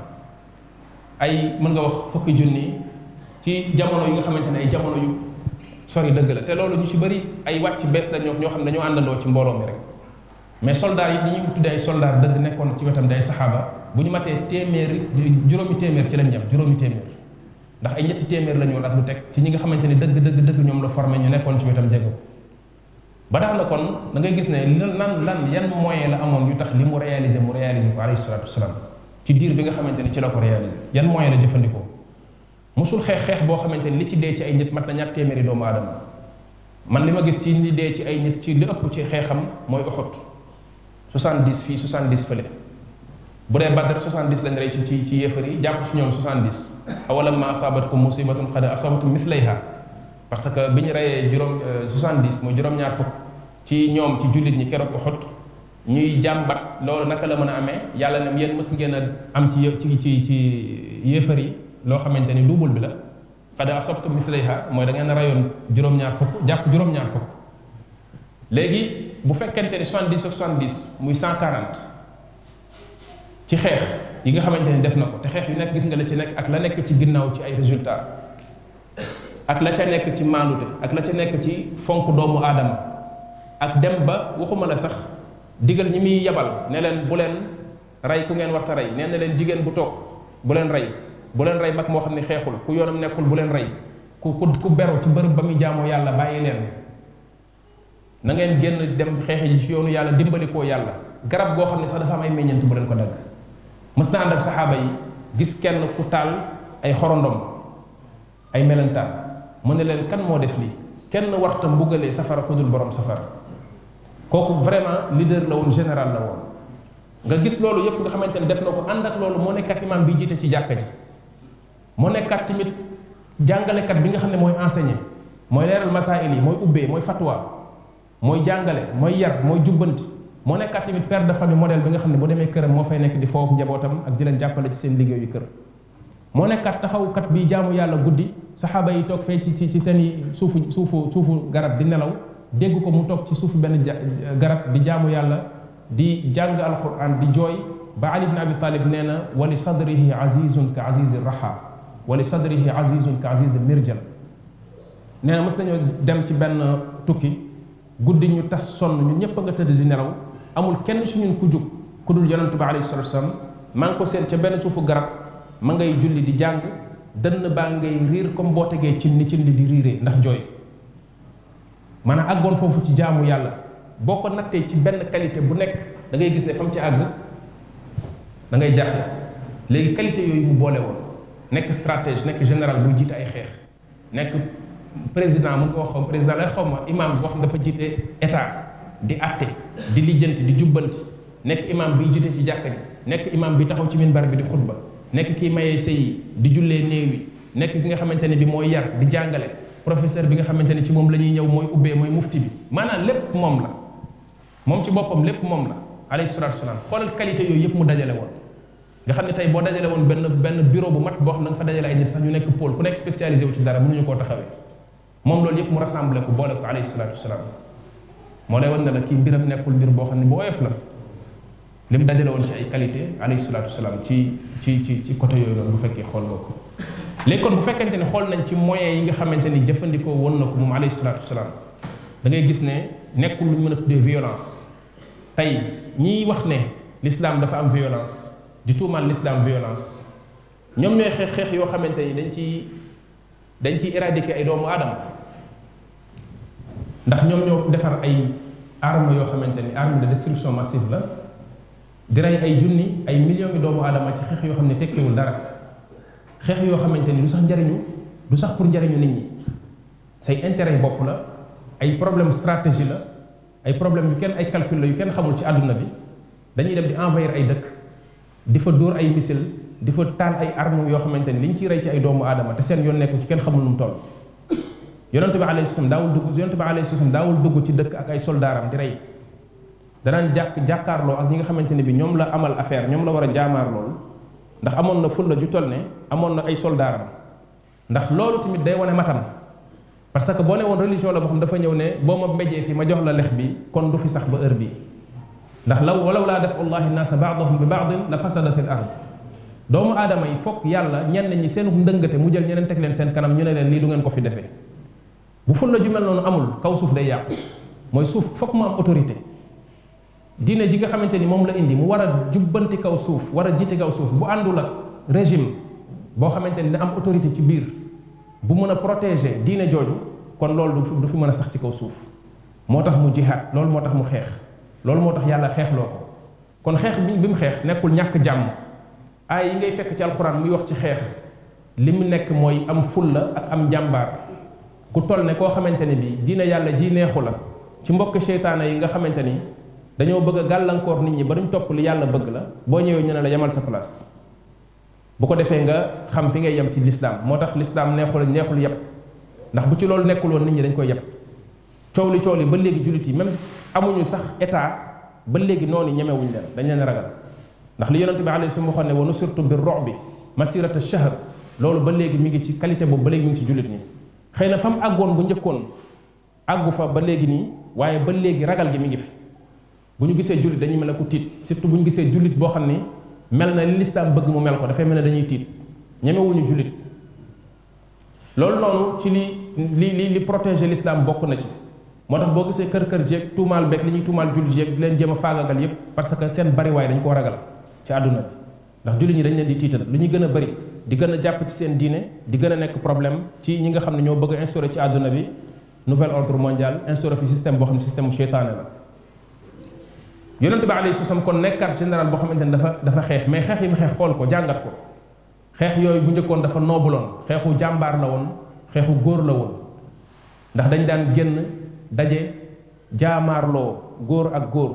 ay mën nga wax fukki junni ci jamono yi nga xamante ne ay jamono yu sori dëgg la te loolu ñu ci bëri ay wàcc bees la ñoo ñoo xam ne dañoo àndandoo ci mbooloo mi rek mais soldats yi ñi ñu tuddee ay soldats dëgg nekkoon ci wetam day saxaaba bu ñu matee téeméeri juróomi téeméer ci lañ jëm juróomi téeméer ndax ay ñetti téeméer la ñu woon ak lu teg ci ñi nga xamante ni dëgg dëgg dëgg ñoom la formé ñu nekkoon ci wetam jege ba tax na kon da ngay gis ne lan lan yan moyen la amoon yu tax li mu réalisé mu réalisé ko alayhi salaatu wasalaam ci diir bi nga xamante ni ci la ko réalisé yan moyen la jëfandikoo musul xeex xeex boo xamante ni li ci dee ci ay nit mat na ñaar téeméeri doomu aadama man li ma gis ci li dee ci ay nit ci li ëpp ci xeexam mooy Uhud 70 fii 70 fële bu dee Badr 70 lañ rey ci ci ci yéefar yi jàpp ci ñoom 70 awalam ma asabatkum musibatun qad asabatum mithlayha parce que bi ñu reyee juróom 70 mooy juróom-ñaar fukk ci ñoom ci jullit ñi keroog Uhud ñuy jàmbat loolu naka la mën a amee yàlla ne yéen mës ngeen a am ci ci ci ci yéefar yi loo xamante ni double bi la qad asabtum mithlayha mooy da ngeen a reyoon juróom-ñaar fukk jàpp juróom-ñaar fukk léegi bu fekkente ni 70 ak 70 muy 140 ci xeex yi nga xamante ni def na ko te xeex yu nekk gis nga la ci nekk ak la nekk ci ginnaaw ci ay résultats ak la ca nekk ci maandute ak la ca nekk ci fonk doomu aadama ak dem ba waxuma la sax digal ñi muy yebal ne leen bu leen rey ku ngeen warta rey nee na leen jigéen bu toog bu leen rey bu leen rey mag moo xam ne xeexul ku yoonam nekkul bu leen rey ku ku ku beru ci bërëb ba muy jaamoo yàlla bàyyi leen na ngeen génn dem xeexe ji ci yoonu yàlla dimbali koo yàlla garab goo xam ne sax dafa am ay meññeent bu leen ko dagg mës na ànd ak saxaaba yi gis kenn ku taal ay xorondom ay melentaan mu ne leen kan moo def lii kenn warta mbugalee safara ku dul borom safara kooku vraiment leader la woon général la woon nga gis loolu yëpp nga xamante ne def na ko ànd ak loolu moo nekkat imam bi jiite ci jàkka ji moo nekkat tamit jàngalekat bi nga xam ne mooy enseigner mooy leeral masail yi mooy ubbee mooy fatwa mooy jàngale mooy yar mooy jubbanti moo nekkat tamit père de famille modèle bi nga xam ne bu demee këram moo fay nekk di foofu njabootam ak di leen jàppale ci seen liggéeyu kër moo nekkat taxawkat bi jaamu yàlla guddi saxaaba yi toog fee ci ci ci seen suufu suufu suufu garab di nelaw dégg ko mu toog ci suufu benn garab di jaamu yàlla di jàng alquran di jooy ba ali ibn abi talib nee na wali sadrihi azizun ka azizi raha wali sadrihi azizun ka azizi mirjal nee na mës nañoo dem ci benn tukki guddi ñu tas sonn ñun ñëpp a nga tëdd di nelaw amul kenn su ñun ku jug ku dul yonente bi alayhi salatu wasalam maa ngi ko seen ca benn suufu garab ma ngay julli di jàng dënn baa ngay riir comme boo tegee cin ni cin li di riiree ndax jooy maanaam àggoon foofu ci jaamu yàlla boo ko nattee ci benn qualité bu nekk da ngay gis ne fa mu ci àgg da ngay jaaxle léegi qualité yooyu mu boole woon nekk stratège nekk général buy jiite ay xeex nekk président mun ko wax xaw président lay xaw ma imam boo xam dafa jiite état di atte di lijjanti di jubbanti nekk imam biy jiite ci jàkka ji nekk imam bi taxaw ci minbar bi di xutba nekk kii mayee sëy di jullee néew yi nekk ki nga xamante ne bi mooy yar di jàngale professeur bi nga xamante ne ci moom la ñuy ñëw mooy ubbee mooy mufti bi maanaam lépp moom la moom ci boppam lépp moom la alayhi salaatu wasalaam xoolal qualité yooyu yëpp mu dajale woon nga xam ne tey boo dajale woon benn benn bureau bu mat boo xam ne da nga fa dajale ay nit sax ñu nekk pôle ku nekk spécialisé wu ci dara mënuñu koo taxawee moom loolu yëpp mu rassemblé ko boole ko alayhi salaatu wasalaam moo lay wan ne la kii mbiram nekkul mbir boo xam ne bu oyof la li mu dajale woon ci ay qualité alayhi salaatu wasalaam ci ci ci ci côté yooyu noonu bu fekkee xool nga ko léegi kon bu fekkente ne xool nañ ci moyens yi nga xamante ni jëfandikoo woon na ko moom alayhi salaatu wasalaam da ngay gis ne nekkul lu ñu mën a tuddee violence tey ñiy wax ne l'islam dafa am violence di tuumaal l'islam violence ñoom ñooy xeex xeex yoo xamante ni dañ ci dañ ciy éradiquer ay doomu aadama ndax ñoom ñoo defar ay armes yoo xamante ni arme de destruction massive la di rey ay junni ay millions yi doomu aadama ci xeex yoo xam ne tekkiwul dara xeex yoo xamante ni du sax njariñu du sax pour njariñu nit ñi say intérêt bopp la ay problème stratégie la ay problème yu kenn ay calcul la yu kenn xamul ci àdduna bi dañuy dem di envahir ay dëkk di fa dóor ay missile di fa taal ay armes yoo xamante ni li ñu ciy rey ci ay doomu aadama te seen yoon nekku ci kenn xamul nu mu toll yonente bi alayhi salaam daawul dugg yonente bi alayhi salaam daawul dugg ci dëkk ak ay soldaaram di rey danaan jàkk jàkkaarloo ak ñi nga xamante ne bi ñoom la amal affaire ñoom la war a jaamaar loolu ndax amoon na fulla ju toll ne amoon na ay soldaaram ndax loolu tamit day wane matam parce que boo ne woon religion la boo xam dafa ñëw ne boo ma mbéjee fi ma jox la lex bi kon du fi sax ba heure bii ndax law walaw laa def allahi naasa baadahum bi baadin la fasadat al ard doomu aadama yi foog yàlla ñenn ñi seen ndëngate mu jël ñeneen teg leen seen kanam ñu ne leen lii du ngeen ko fi defee bu fulla ju mel noonu amul kaw suuf day yàqu mooy suuf foog mu am autorité diine ji nga xamante ni moom la indi mu war a jubbanti kaw suuf war a jiite kaw suuf bu àndul ak régime boo xamante ni da am autorité ci biir bu mën a protéger diine jooju kon loolu du fi mën a sax ci kaw suuf moo tax mu jihaad loolu moo tax mu xeex loolu moo tax yàlla xeexloo ko kon xeex bi bi mu xeex nekkul ñàkk jàmm ay yi ngay fekk ci alxuraan muy wax ci xeex li mu nekk mooy am fulla ak am njàmbaar ku toll ne koo xamante ni bi diine yàlla ji neexu la ci mbokk seytaane yi nga xamante ni dañoo bëgg a gàllankoor nit ñi ba duñ topp li yàlla bëgg la boo ñëwee ñu ne la yemal sa place bu ko defee nga xam fi ngay yem ci lislaam moo tax lislaam neexul neexul yëpp ndax bu ci loolu nekkul woon nit ñi dañ koy yëpp coow li coow li ba léegi jullit yi même amuñu sax état ba léegi noonu ñemewuñ leen dañ leen ragal ndax li yonente bi alayhi salaam waxoon ne wa nusirtu bi ru'bi masirata shahr loolu ba léegi mi ngi ci qualité boobu ba léegi mi ngi ci jullit ñi xëy na fa mu àggoon bu njëkkoon àggu fa ba léegi nii waaye ba léegi ragal gi mi ngi fi bu ñu gisee jullit dañuy mel ne ku tiit surtout bu ñu gisee jullit boo xam ni mel na li lislaam bëgg mu mel ko dafay mel ne dañuy tiit ñemewuñu jullit loolu noonu ci li li li li protéger l'islam bokk na ci moo tax boo gisee kër kër jeeg tuumaal beeg li ñuy tuumaal jullit jeeg di leen jéem a faagagal yépp parce que seen bariwaay dañ koo ragal ci àdduna bi ndax jullit ñi dañ leen di tiital lu ñu gën a bëri di gën a jàpp ci seen diine di gën a nekk problème ci ñi nga xam ne ñoo bëgg a instauré ci àdduna bi nouvel ordre mondial instauré fi système boo xam ne système mu seytaane la yonente bi alayhi salaam kon nekkaat général boo xamante ne dafa dafa xeex mais xeex yi mu xeex xool ko jàngat ko xeex yooyu bu njëkkoon dafa noobuloon xeexu jàmbaar la woon xeexu góor la woon ndax dañ daan génn daje jaamaarloo góor ak góor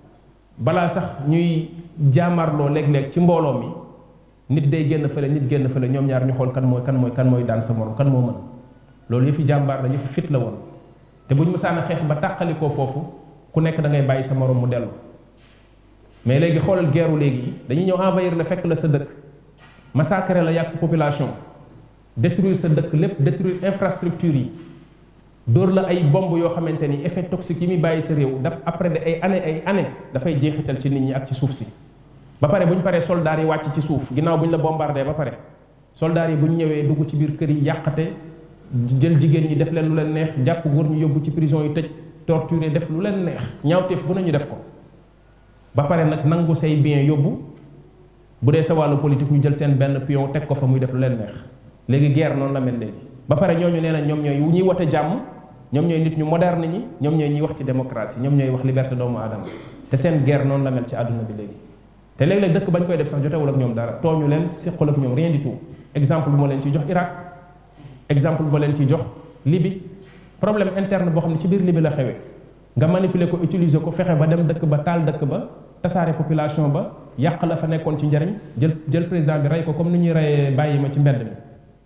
balaa sax ñuy jaamaarloo léeg-léeg ci mbooloo mi nit day génn fële nit génn fële ñoom ñaar ñu xool kan mooy kan mooy kan mooy daan sa morom kan moo mën loolu yëfi jàmbaar la yëfi fit la woon te bu ñu mësaan a xeex ba tàqalikoo foofu ku nekk da ngay bàyyi sa morom mu dellu mais léegi xoolal geeru léegi dañuy ñëw envahir la fekk la sa dëkk massacrer la yàgg sa population détruire sa dëkk lépp détruire infrastructure yi dóor la ay bomb yoo xamante ni effet toxique yi muy bàyyi sa réew daf après de ay année ay année dafay jeexital ci nit ñi ak ci suuf si ba pare bu ñu paree soldats yi wàcc ci suuf ginnaaw bu ñu la bombardé ba pare soldats yi bu ñu ñëwee dugg ci biir kër yi yàqate jël jigéen ñi def leen lu leen neex jàpp góor ñu yóbbu ci prison yi tëj torturer def lu leen neex ñaawteef bu nañu def ko ba pare nag nangu say bien yóbbu bu dee sa wàllu politique ñu jël seen benn pion teg ko fa muy def lu leen neex léegi guerre noonu la mel léegi ba pare ñooñu nee na ñoom ñooy ñuy wote jàmm ñoom ñooy nit ñu moderne ñi ñoom ñooy ñuy wax ci démocratie ñoom ñooy wax liberté doomu aadama te seen guerre noonu la mel ci àdduna bi léegi te léeg-léeg dëkk bañ koy def sax jotewul ak ñoom dara tooñu leen seqal ak ñoom rien du tout exemple bu ma leen ciy jox Irak exemple bu ma leen ciy jox Libye problème interne boo xam ne ci biir Libye la xewee nga manipuler ko utiliser ko fexe ba dem dëkk ba taal dëkk ba tasaare population ba yàq la fa nekkoon ci njariñ jël jël président bi rey ko comme ni ñuy reyee bàyyi ma ci mbedd mi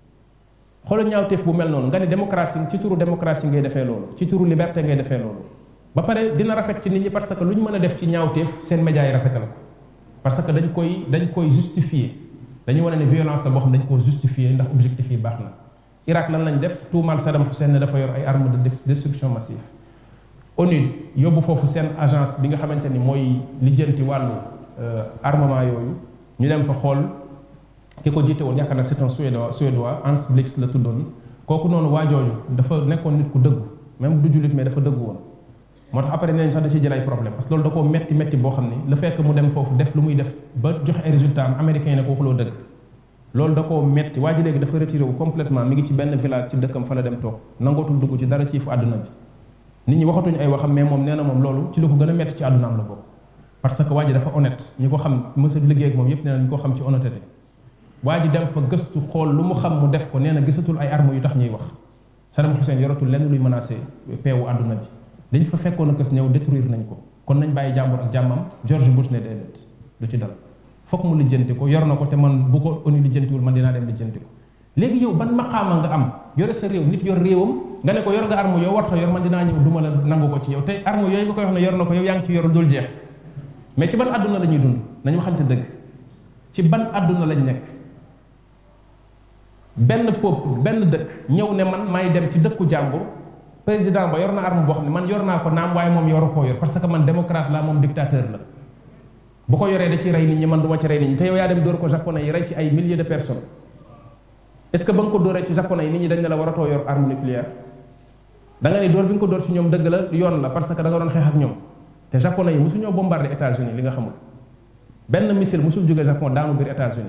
xoolal ñaawteef bu mel noonu nga ne démocratie ci turu démocratie ngay defee loolu ci turu liberté ngay defee loolu ba pare dina rafet ci nit ñi parce que lu ñu mën a def ci ñaawteef seen médias yi rafetal ko parce que dañ koy dañ koy justifier dañuy wane ne violence la boo xam dañ koo justifier ndax objectif yi baax na Irak lan lañ def tuumaal Saddam Hussein ne dafa yor ay armes de destruction massive ONU yóbbu foofu seen agence bi nga xamante ni mooy lijjanti wàllu armement yooyu ñu dem fa xool ki ko jiite woon yaakaar naa c'est un suédois suédois Hans Blix la tuddoon kooku noonu waa jooju dafa nekkoon nit ku dëggu même du jullit mais dafa dëggu woon moo tax après nee nañ sax da ciy jël ay problème parce que loolu da koo metti metti boo xam ni le fait que mu dem foofu def lu muy def ba joxe ay résultats am américain yi ne kooku loo dëgg loolu da koo metti waa ji léegi dafa retiré wu complètement mi ngi ci benn village ci dëkkam fa la dem toog nangootul dugg ci dara ci fu àdduna bi nit ñi waxatuñu ay waxam mais moom nee na moom loolu ci lu ko gën a metti ci àddunaam la bokk parce que waa ji dafa honnête ñi ko xam mësa liggéey ak moom yépp nee na ñu ko xam ci honnêteté waa ji dem fa gëstu xool lu mu xam mu def ko nee na gisatul ay armes yu tax ñuy wax Saddam Hussein yoratul lenn luy menacé peewu àdduna bi dañ fa fekkoon a kës ñëw détruire nañ ko kon nañ bàyyi jàmbur ak jàmmam George Bush ne déedéet du ci dal foog mu lijjanti ko yor na ko te man bu ko ONU lijjantiwul man dinaa dem lijjanti ko léegi yow ban maqaama nga am yore sa réew nit yor réewam nga ne ko yor nga arme yow warta yor man dinaa ñëw duma la nangu ko ci yow te arme yooyu nga koy wax ne yor na ko yow yaa ngi ci yorul dul jeex mais ci ban àdduna la ñuy dund nañu waxante dëgg ci ban àdduna lañ nekk benn peuple benn dëkk ñëw ne man may dem ci dëkku jàmbur président ba yor na arme boo xam ne man yor naa ko naam waaye moom yoru koo yor parce que man démocrate la moom dictateur la bu ko yoree da ci rey nit ñi man du ma ci rey nit ñi te yow yaa dem dóor ko japonais yi rey ci ay milliers de personnes est-ce que ba nga ko dóoree ci japonais yi nit ñi dañ ne la waratoo yor arme nucléaire da nga ne dóor bi nga ko dóor ci ñoom dëgg la yoon la parce que da nga doon xeex ak ñoom te japonais yi mosuñoo bombardé États-Unis li nga xamul benn missile mosul jóge Japon daanu biir États-Unis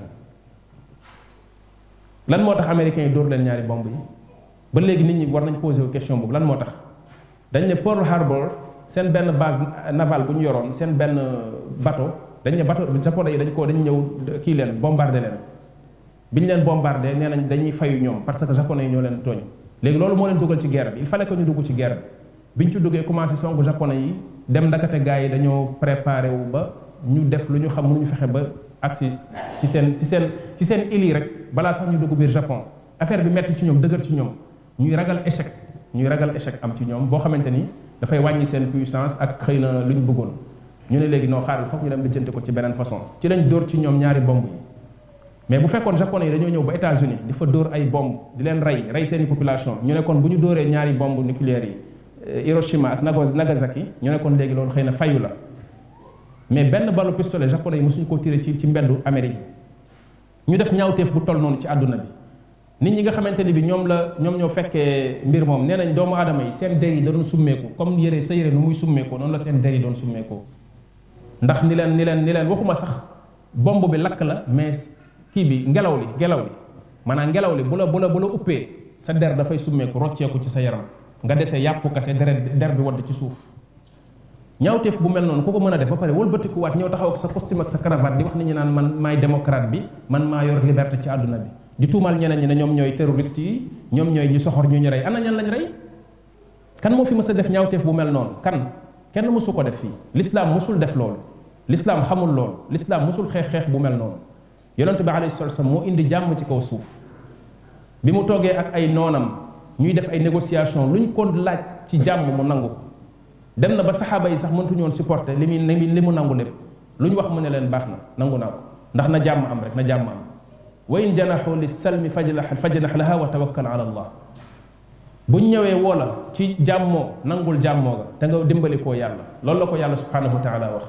lan moo tax américains yi dóor leen ñaari bomb yi ba léegi nit ñi war nañ posé wu question boobu lan moo tax dañ ne Pearl Harbor seen benn base navale bu ñu yoroon seen benn bateau dañ ne bateau japonais yi dañ ko dañ ñëw kii leen bombardé leen bi ñu leen bombardé nee nañ dañuy fayu ñoom parce que japonais yi ñoo leen tooñ léegi loolu moo leen dugal ci guerre bi il fallait que ñu dugg ci guerre bi bi ñu ci duggee commencé songu japonais yi dem ndakate gars yi dañoo préparé wu ba ñu def lu ñu xam mënuñu fexe ba agsi ci seen ci seen ci seen île yi rek balaa sax ñu dugg biir Japon affaire bi metti ci ñoom dëgër ci ñoom ñuy ragal échec ñuy ragal échec am ci ñoom boo xamante ni dafay wàññi seen puissance ak xëy na lu ñu bëggoon ñu ne léegi noo xaaral foog ñu dem lijjanti ko ci beneen façon ci lañ dóor ci ñoom ñaari bomb yi mais bu fekkoon japonais yi dañoo ñëw ba États-Unis di fa dóor ay bomb di leen rey rey seeni population ñu ne kon bu ñu dóoree ñaari bomb nucléaires yi Hiroshima ak Nagasaki ñu ne kon léegi loolu xëy na fayu la mais benn balu pistolet japonais yi mosuñu koo tiré ci ci mbeddu Amérique ñu def ñaawteef bu toll noonu ci àdduna bi nit ñi nga xamante ni bi ñoom la ñoom ñoo fekkee mbir moom nee nañ doomu aadama yi seen der yi da doon summeeku comme yére sa yére nu muy summeekoo noonu la seen der yi doon summeekoo ndax ni leen ni leen ni leen waxuma sax bomb bi lakk la mais kii bi ngelaw li ngelaw li maanaam ngelaw li bu la bu la bu la uppee sa der dafay summeeku rocceeku ci sa yaram nga dese yàpp kase deret der bi wadd ci suuf ñaawteef bu mel noonu ku ko mën a def ba pare wëlbatikuwaat ñëw taxaw ak sa costume ak sa cravate di wax nit ñi naan man maay démocrate bi man maa yor liberté ci àdduna bi di tuumaal ñeneen ñi ne ñoom ñooy terroriste yi ñoom ñooy ñu soxor ñu ñu rey ana ñan lañ rey kan moo fi mës a def ñaawteef bu mel noonu kan kenn mësu ko def fii l'islam mësul def loolu l'islam xamul loolu l'islam mësul xeex xeex bu mel noonu yonent bi alayhi salatu wasallam moo indi jàmm ci kaw suuf bi mu toogee ak ay noonam ñuy def ay négociation luñ ko laaj ci jàmm mu nangu ko dem na ba saxaaba yi sax mëntuñu woon supporter li muy li mu nangu lépp lu ñu wax mu ne leen baax na nangu naa ko ndax na jàmm am rek na jàmm am wa in janaxu li salmi fajnax fajnax laha wa tawakkal ala allah buñ ñëwee woo la ci jàmmoo nangul jàmmoo ga te nga dimbali koo yàlla loolu la ko yàlla subhanahu wa taala wax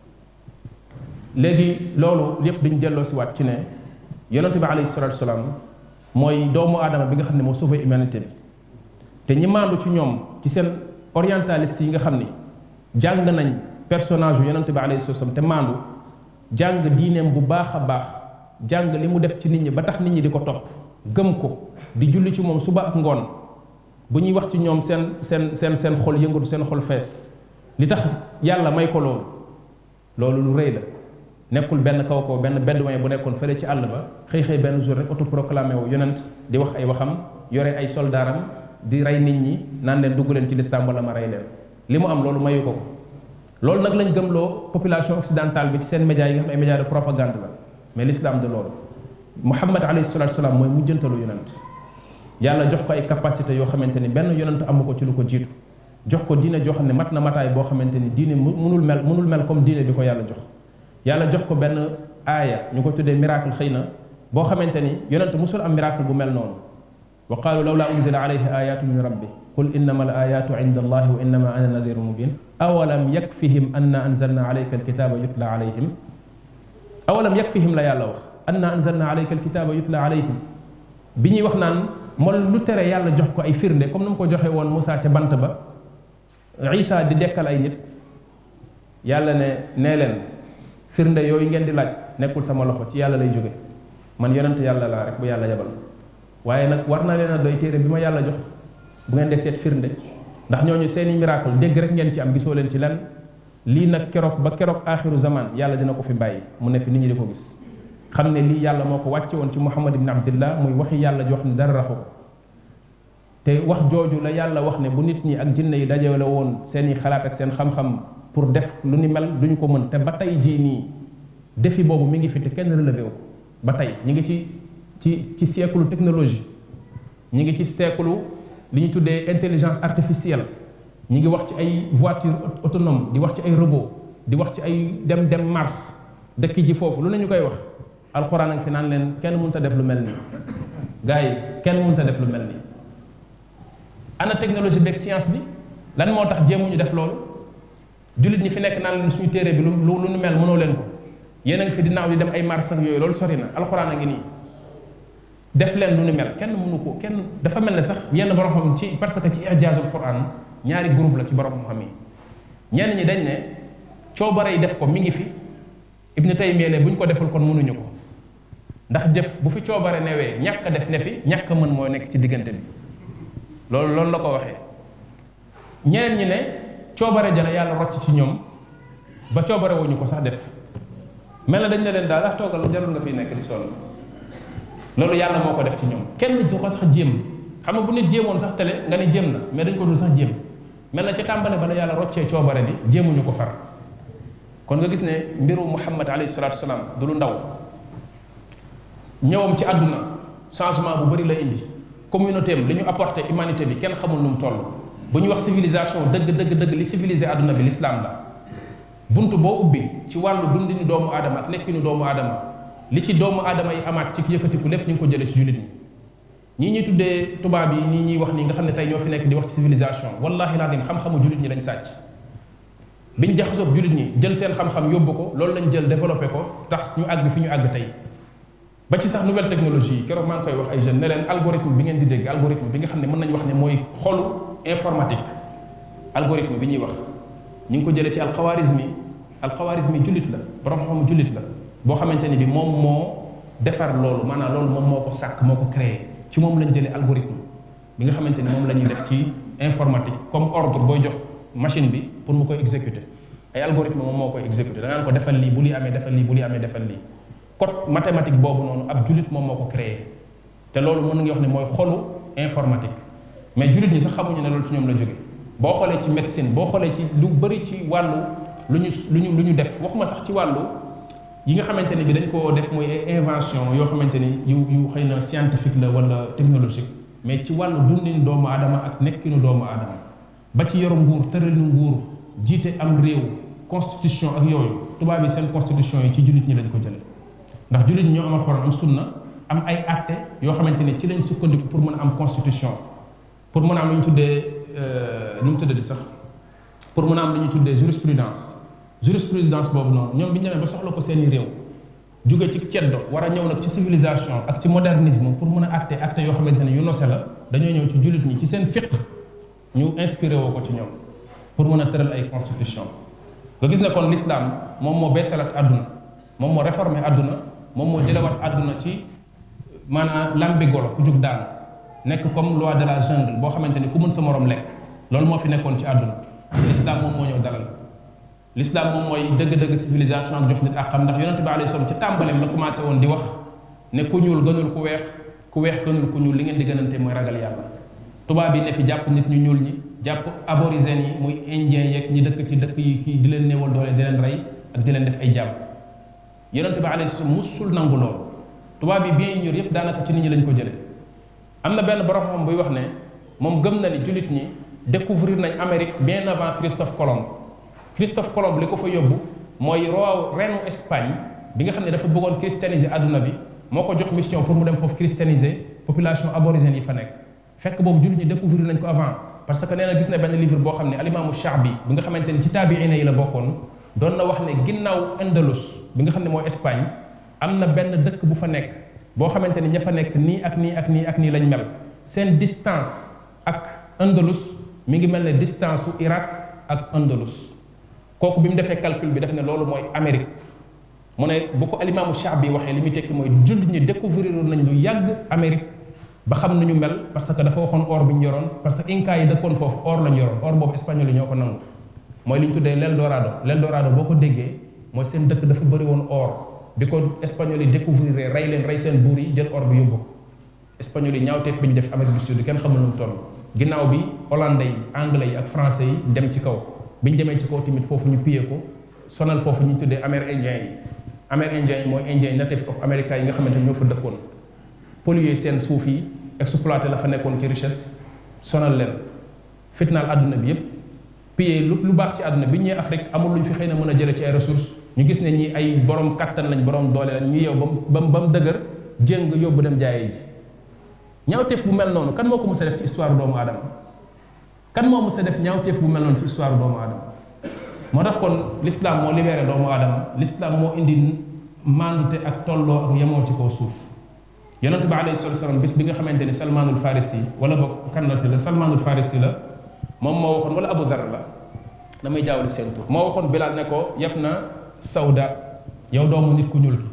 léegi loolu yépp dañ delloo si waat ci ne yonente bi alayhi salatu wasalaam mooy doomu aadama bi nga xam ne moo sauvé humanité bi te ñi maandu ci ñoom ci seen orientaliste yi nga xam ni jàng nañ personnage yu yonente bi alayhi salatu wasalaam te maandu jàng diineem bu baax a baax jàng li mu def ci nit ñi ba tax nit ñi di ko topp gëm ko di julli ci moom suba ak ngoon bu ñuy wax ci ñoom seen seen seen seen xol yëngatu seen xol fees li tax yàlla may ko loolu loolu lu rëy la nekkul benn kaw kaw benn bédouin bu nekkoon fële ci àll ba xëy xëy benn jour rek autoproclamé wu yonent di wax ay waxam yore ay soldaaram di rey nit ñi naan leen dugg leen ci lislaam wala ma rey leen li mu am loolu mayu ko ko loolu nag lañ gëmloo population occidentale bi ci seen médias yi nga xam ne ay médias de propagande la mais l'islam de loolu Muhammad alayhi salatu salaam mooy mujjantalu yonent yàlla jox ko ay capacité yoo xamante ni benn yonent amu ko ci lu ko jiitu jox ko diine joo xam ne mat na mataay boo xamante ni diine munul mel munul mel comme diine bi ko yàlla jox yàlla jox ko benn aaya ñu ko tuddee miracle xëy na boo xamante ni yonent musul am miracle bu mel noonu wa qaalu lawla unzila alayhi ayatu min rabbi qul innama al ayatu inda allahi wa innama ana nadiru mubin awalam yakfihim anna anzalna alayka alkitaba yutla alayhim awalam yakfihim la yàlla wax anna anzalna alayka alkitaba yutla alayhim bi ñuy wax naan moom lu tere yàlla jox ko ay firnde comme ni mu ko joxe woon Moussa ca bant ba Isa di dekkal ay nit yàlla ne nee leen firnde yooyu ngeen di laaj nekkul sama loxo ci yàlla lay jóge man yonent yàlla laa rek bu yàlla yebal waaye nag war na leen a doy téere bi ma yàlla jox bu ngeen dee seet firnde ndax ñooñu seeni miracle dégg rek ngeen ci am gisoo leen ci lenn lii nag keroog ba keroog aaxiru zaman yàlla dina ko fi bàyyi mu ne fi nit ñi di ko gis xam ne lii yàlla moo ko wàcce woon ci muhammad ibn abdillah muy waxi yàlla joo xam ne dara raxu ko te wax jooju la yàlla wax ne bu nit ñi ak jinne yi dajale woon seeni xalaat ak seen xam-xam pour def lu ni mel duñ ko mën te ba tey jii nii défi boobu mi ngi fi te kenn relevé wu ba tey ñi ngi ci ci ci siècle technologie ñi ngi ci siècle li ñu tuddee intelligence artificielle ñi ngi wax ci ay voiture autonome di wax ci ay robot di wax ci ay dem dem Mars dëkk ji foofu lu ne ñu koy wax alxuraan ak fi naan leen kenn mënut a def lu mel nii gars yi kenn mënut a def lu mel nii ana technologie beeg science bi lan moo tax jéemuñu def loolu jullit ñi fi nekk naan leen suñu téere bi lu lu nu mel mënoo leen ko yéen a ngi fi di naaw di dem ay Mars ak yooyu loolu sori na alxuraan a ngi nii def leen lu nu mel kenn mënu ko kenn dafa mel ne sax yenn borom xam ci parce que ci ijaazul Quran ñaari groupe la ci borom xam yi ñenn ñi dañ ne coobare yi def ko mi ngi fi Ibn Taymiyya ne bu ñu ko deful kon mënuñu ko ndax jëf bu fi coobare newee ñàkk a def ne fi ñàkk a mën moo nekk ci diggante bi loolu loolu la ko waxee ñeneen ñi ne coobare jana yàlla rocc ci ñoom ba coobare wuñu ko sax def mel na dañ ne leen daal ah toogal jarul nga fiy nekk di sonn loolu yàlla moo ko def ci ñoom kenn du ko sax jéem xam nga bu nit jéemoon sax tele nga ne jéem na mais dañ ko dul sax jéem mel na ca tàmbale bala yàlla roccee coobare bi jéemuñu ko far kon nga gis ne mbiru muhammad alayhi salatu wasalaam du lu ndaw ñëwam ci àdduna changement bu bari la indi communauté am li ñu apporté humanité bi kenn xamul nu mu toll bu ñu wax civilisation dëgg dëgg dëgg li civilisé àdduna bi l'islam la bunt boo ubbi ci wàllu dundinu doomu aadama ak nekkinu doomu aadama li ci doomu aadama yi amaat ci yëkkatiku lépp ñu ngi ko jëlee ci jullit ñi ñii ñuy tuddee tubaab yi nii ñuy wax nii nga xam ne tey ñoo fi nekk di wax ci civilisation wallahi laadim xam-xamu jullit ñi lañ sàcc biñ jaxasoog jullit ñi jël seen xam-xam yóbbu ko loolu lañ jël développé ko tax ñu àgg fi ñu àgg tey ba ci sax nouvelle technologie yi keroog maa ngi koy wax ay jeunes ne leen algorithme bi ngeen di dégg algorithme bi nga xam ne mën nañu wax ne mooy xolu informatique algorithme bi ñuy wax ñu ngi ko jëlee ci alxawaarismi alxawaarismi jullit la borom xam jullit la boo xamante ni bi moom moo defar loolu maanaam loolu moom moo ko sàkk moo ko créé ci moom lañ jëlee algorithme bi nga xamante ni moom la ñuy def ci informatique comme ordre booy jox machine bi pour mu koy exécuter ay algorithme moom moo koy exécuter da ngaan ko defal lii bu li amee defal lii bu li amee defal lii code mathématique boobu noonu ab jullit moom moo ko créé te loolu mën nga wax ne mooy xolu informatique mais jullit ñi sax xamuñu ne loolu ci ñoom la jóge boo xoolee ci médecine boo xoolee ci lu bëri ci wàllu lu ñu lu ñu lu ñu def waxuma sax ci wàllu yi nga xamante ne bi dañ koo def mooy ay invention yoo xamante ni yu yu xëy na scientifique la wala technologique mais ci wàllu dundin doomu aadama ak nekkinu doomu aadama ba ci yoru nguur tëralinu nguur jiite am réew constitution ak yooyu tubaab yi seen constitution yi ci jullit ñi lañ ko jële ndax jullit ñi ñoo am alxuraan am sunna am ay atte yoo xamante ni ci lañ sukkandiku pour mën a am constitution pour mën a am lu ñu tuddee nu mu tuddee di sax pour mën a am lu ñu tuddee jurisprudence jurisprudence boobu noonu ñoom bi ñu demee ba soxla ko seeni réew jóge ci ceddo war a ñëw nag ci civilisation ak ci modernisme pour mën a atte atte yoo xamante ne yu nose la dañoo ñëw ci jullit ñi ci seen fiq ñu inspiré woo ko ci ñoom pour mën a tëral ay constitution nga gis ne kon l'islam moom moo beesalaat àdduna moom moo réformé àdduna moom moo jëlewaat àdduna ci maanaam lambi golo ku jug daanu nekk comme loi de la jungle boo xamante ni ku mën sa morom lekk loolu moo fi nekkoon ci àdduna l'islam moom moo ñëw dalal l'islam moom mooy dëgg-dëgg civilisation ak jox nit ak xam ndax yonente bi alayhi salaam ci tàmbaleem la commencé woon di wax ne ku ñuul gënul ku weex ku weex gënul ku ñuul li ngeen di gënante mooy ragal yàlla tubaab yi ne fi jàpp nit ñu ñuul ñi jàpp aborigènes yi muy indien yeeg ñi dëkk ci dëkk yi kii di leen néewal doole di leen rey ak di leen def ay jàmm yonente bi alayhi salaam musul nangu loolu tubaab yi bien ñor yépp daanaka ci nit ñi lañ ko jële am na benn borom xam buy wax ne moom gëm na ni jullit ñi découvrir nañ Amérique bien avant Christophe Colomb Christophe Colomb li ko fa yóbbu mooy roi reinu Espagne bi nga xam ne dafa bëggoon christianiser àdduna bi moo ko jox mission pour mu dem foofu christianiser population aborigène yi fa nekk fekk boobu jullit ñi découvrir nañ ko avant parce que nee na gis na benn livre boo xam ne alimaamu Shaabi bi nga xamante ni ci taabiina yi la bokkoon doon na wax ne ginnaaw Andalus bi nga xam ne mooy Espagne am na benn dëkk bu fa nekk boo xamante ni ña fa nekk nii ak nii ak nii ak nii lañ mel seen distance ak Andalus mi ngi mel ne distance su Irak ak Andalus kooku bi mu defee calcul bi def ne loolu mooy Amérique mu ne bu ko alimaamu Shaabi waxee li muy tekki mooy jullit ñi découvrir nañ lu yàgg Amérique ba xam nañu mel parce que dafa waxoon or bi ñu yoroon parce que inca yi dëkkoon foofu or lañu yoroon or boobu espagnol yi ñoo ko nangu mooy li ñu tuddee l'Eldorado l'Eldorado boo ko déggee mooy seen dëkk dafa bëri woon or bi ko espagnol yi découvrir rey leen rey seen buur yi jël or bi yóbbu ko espagnol yi ñaawteef bi ñu def Amérique du Sud kenn xamul nu mu toll ginnaaw bi hollandais yi anglais yi ak français yi dem ci kaw bi ñu demee ci kaw tamit foofu ñu piyee ko sonal foofu ñu tuddee amérindien yi amérindien yi mooy indien native of America yi nga xamante ni ñoo fa dëkkoon polluer seen suuf yi exploité la fa nekkoon ci richesse sonal leen fitnaal àdduna bi yépp piyee lu lu baax ci àdduna bi ñëwee Afrique amul lu ñu fi xëy na mën a jëlee ci ay ressources ñu gis ne ñi ay borom kattan lañ borom doole lañ ñu yow ba mu ba mu dëgër jéng yóbbu dem jaayee ji ñaawteef bu mel noonu kan moo ko mës a def ci histoire doomu aadama kan moo mës a def ñaawteef bu mel noonu ci histoire doomu aadama moo tax kon l'islam moo libéré doomu aadama l'islam moo indi maandute ak tolloo ak yemoo ci kaw suuf yonente bi alayhi salatu wasalam bis bi nga xamante ni salmaanul farisi wala boog kannati la salmaanul farisi la moom moo waxoon wala abu dhar la damay jaawale seen tur moo waxoon bilaal ne ko yab na sawda yow doomu nit ku ñuul ki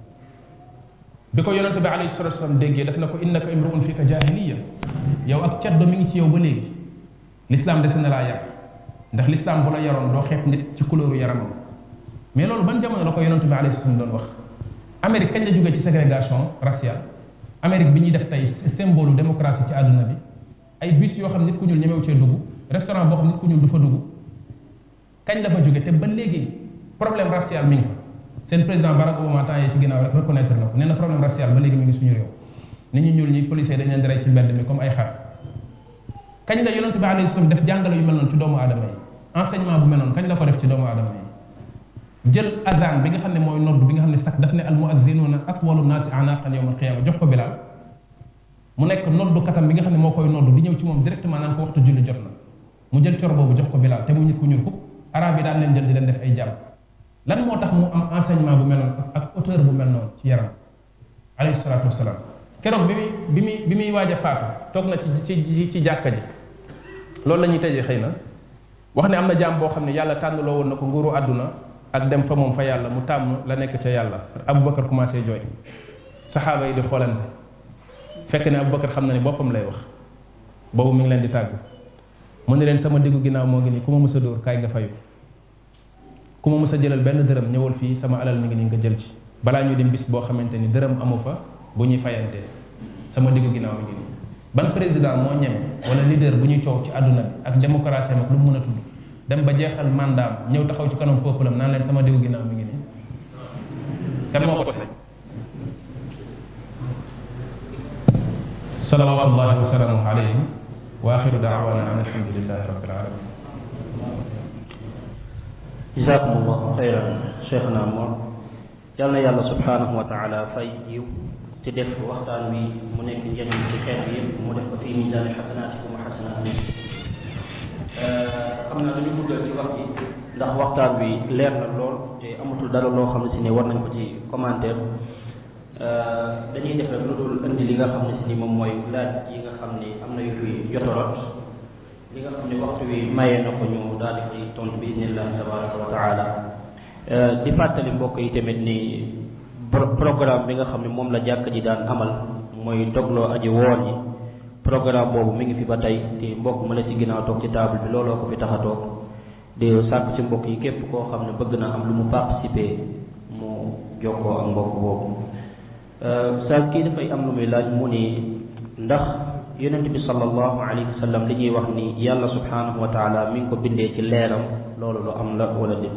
bi ko yonente bi alayhi salatu wasalam déggee daf na ko innaka imruun fika jahiliya yow ak caddo mi ngi ci yow ba léegi l'islam dese na laa yar ndax l'islam bu la yaroon doo xeeb nit ci couleur yaramam mais loolu ban jamono la ko yonente bi alayhi salatu doon wax Amérique kañ la jógee ci ségrégation raciale Amérique bi ñuy def tey symbole démocratie ci àdduna bi ay bus yoo xam nit ku ñuul ñemew cee dugg restaurant boo xam nit ku ñuul du fa dugg kañ la fa jóge te ba léegi problème racial mi ngi fa seen président Barack Obama temps yee ci ginnaaw rek reconnaître na ko nee na problème racial ba léegi mi ngi suñu réew nit ñu ñuul ñi policiers dañ leen di rey ci mbedd mi comme ay xar kañ la yonente bi alayhi salaam def jàngale yu mel noonu ci doomu aadama yi enseignement bu mel noonu kañ la ko def ci doomu aadama yi jël adaan bi nga xam ne mooy nodd bi nga xam ne sax daf ne al muaddinuuna atwalu naasi anaqan yawma alqiyama jox ko bilaal mu nekk noddu katam bi nga xam ne moo koy noddu di ñëw ci moom directement naan ko waxtu julli jot na mu jël coro boobu jox ko Bilaal te mu nit ku ñuul ko arab yi daan leen jël di leen def ay jàmm lan moo tax mu am enseignement bu mel noonu ak auteur bu mel noonu ci yaram alayhi salaatu wasalaam keroog bi muy bi muy bi muy waaj a faatu toog na ci ci ci jàkka ji loolu la ñuy tëjee xëy na wax ne am na jaam boo xam ne yàlla tànnloo woon na ko nguuru àdduna ak dem fa moom fa yàlla mu tàmm la nekk ca yàlla Aboubacar commencé jooy saxaaba yi di xoolante fekk ne Aboubacar xam na ne boppam lay wax boobu mi ngi leen di tàggu mu ne leen sama diggu ginnaaw moo ngi nii ku ma mës a dóor kaay nga fayu ku ma mës a jëlal benn dërëm ñëwal fii sama alal mi ngi nii nga jël ci balaa ñu dem bis boo xamante ni dërëm amu fa bu ñuy fayantee sama diggu ginnaaw mi ngi nii ban président moo ñeme wala leader bu ñuy coow ci àdduna bi ak démocratie mag lu mu mën a tudd dem ba jeexal mandaam ñëw taxaw ci kanam peuple am naan leen sama diggu ginnaaw mi ngi nii kan moo ko salawatullahi wa salaamuhu alayhi wa axiru daawana an alhamdulilahi rabbil alamin jazakumullahu xayran cheikhna moom yal na yàlla subhanahu wa taala fay yiw te def waxtaan wi mu nekk njëriñ ci xeet bi yëpp mu def ko fii misaani xasanaatikum wa xasanaati xam naa dañu guddal ci wax ji ndax waxtaan wi leer na lool te amatul dara loo xam ne si ne war nañ ko ci commentaire dañuy def rek lu dul indi li nga xam ne si ni moom mooy laaj yi nga xam ne am na yu fi jotorot li nga xam ne waxtu wi mayee na ko ñu daal di koy tontu bi isnillahi tabaraka wa taala di fàttali mbokk yi tamit ni programme bi nga xam ne moom la jàkk ji daan amal mooy dogloo aji woor yi programme boobu mi ngi fi ba tey te mbokk ma la ci ginnaaw toog ci table bi looloo ko fi tax a toog di sàkk ci mbokk yi képp koo xam ne bëgg na am lu mu participer mu jokkoo ak mbokk boobu saa kii dafay am lu muy laaj mu ni ndax yonent bi sallallahu alayhi wa sallam li ñuy wax ni yàlla subhanahu wa taala mi ngi ko bindee ci leeram loolu lu am la wala déet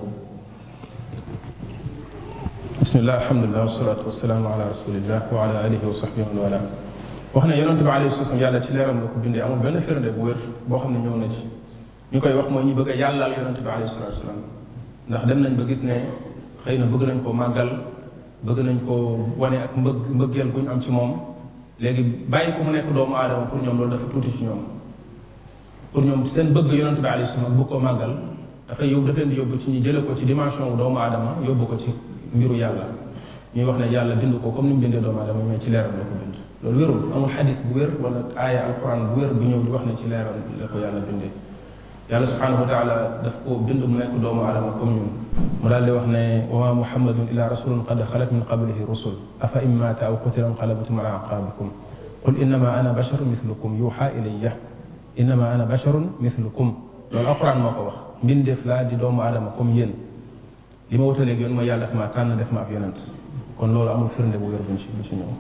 bismillah alhamdulilah wasalaatu wasalaamu ala rasulillah wa ala alihi wa sahbihi wa wala wax ne yonent bi alayhi salaam yàlla ci leeram la ko bindee amul benn firnde bu wér boo xam ne ñëw na ci ñu koy wax mooy ñu bëgg a yàllaal yonent bi alayhi salaatu wasalaam ndax dem nañ ba gis ne xëy na bëgg nañ koo màggal bëgg nañ koo wane ak mbëgg mbëggeel bu ñu am ci moom léegi bàyyi ko mu nekk doomu aadama pour ñoom loolu dafa tuuti ci ñoom pour ñoom seen bëgg yonent bi alayhi salaam bu ko màggal dafay yóbbu daf leen di yóbbu ci ñu jële ko ci dimension wu doomu aadama yóbbu ko ci mbiru yàlla ñuy wax ne yàlla bind ko comme ni mu bindee doomu aadama mais ci leeram la ko bind loolu wérul amul xadis bu wér wala aaya alquran bu wér bu ñëw di wax ne ci leeram la ko yàlla bindee yàlla subhanahu wa taala daf ko bind mu nekk doomu aadama comme ñun mu daal di wax ne wa ma muhammadun illa rasulun qad xalat min qablihi rusul afa in maata aw qutila inqalabtum ala aqabikum qul innama ana basharun mithlukum yuuxa ilayya innama ana basharun mithlukum loolu alquran moo ko wax mbindeef laa di doomu aadama comme yéen li ma wutaleeg yoon mooy yàlla def ma tànn def ma ab yonent kon loolu amul firnde bu wér buñ ci buñ ci ñëw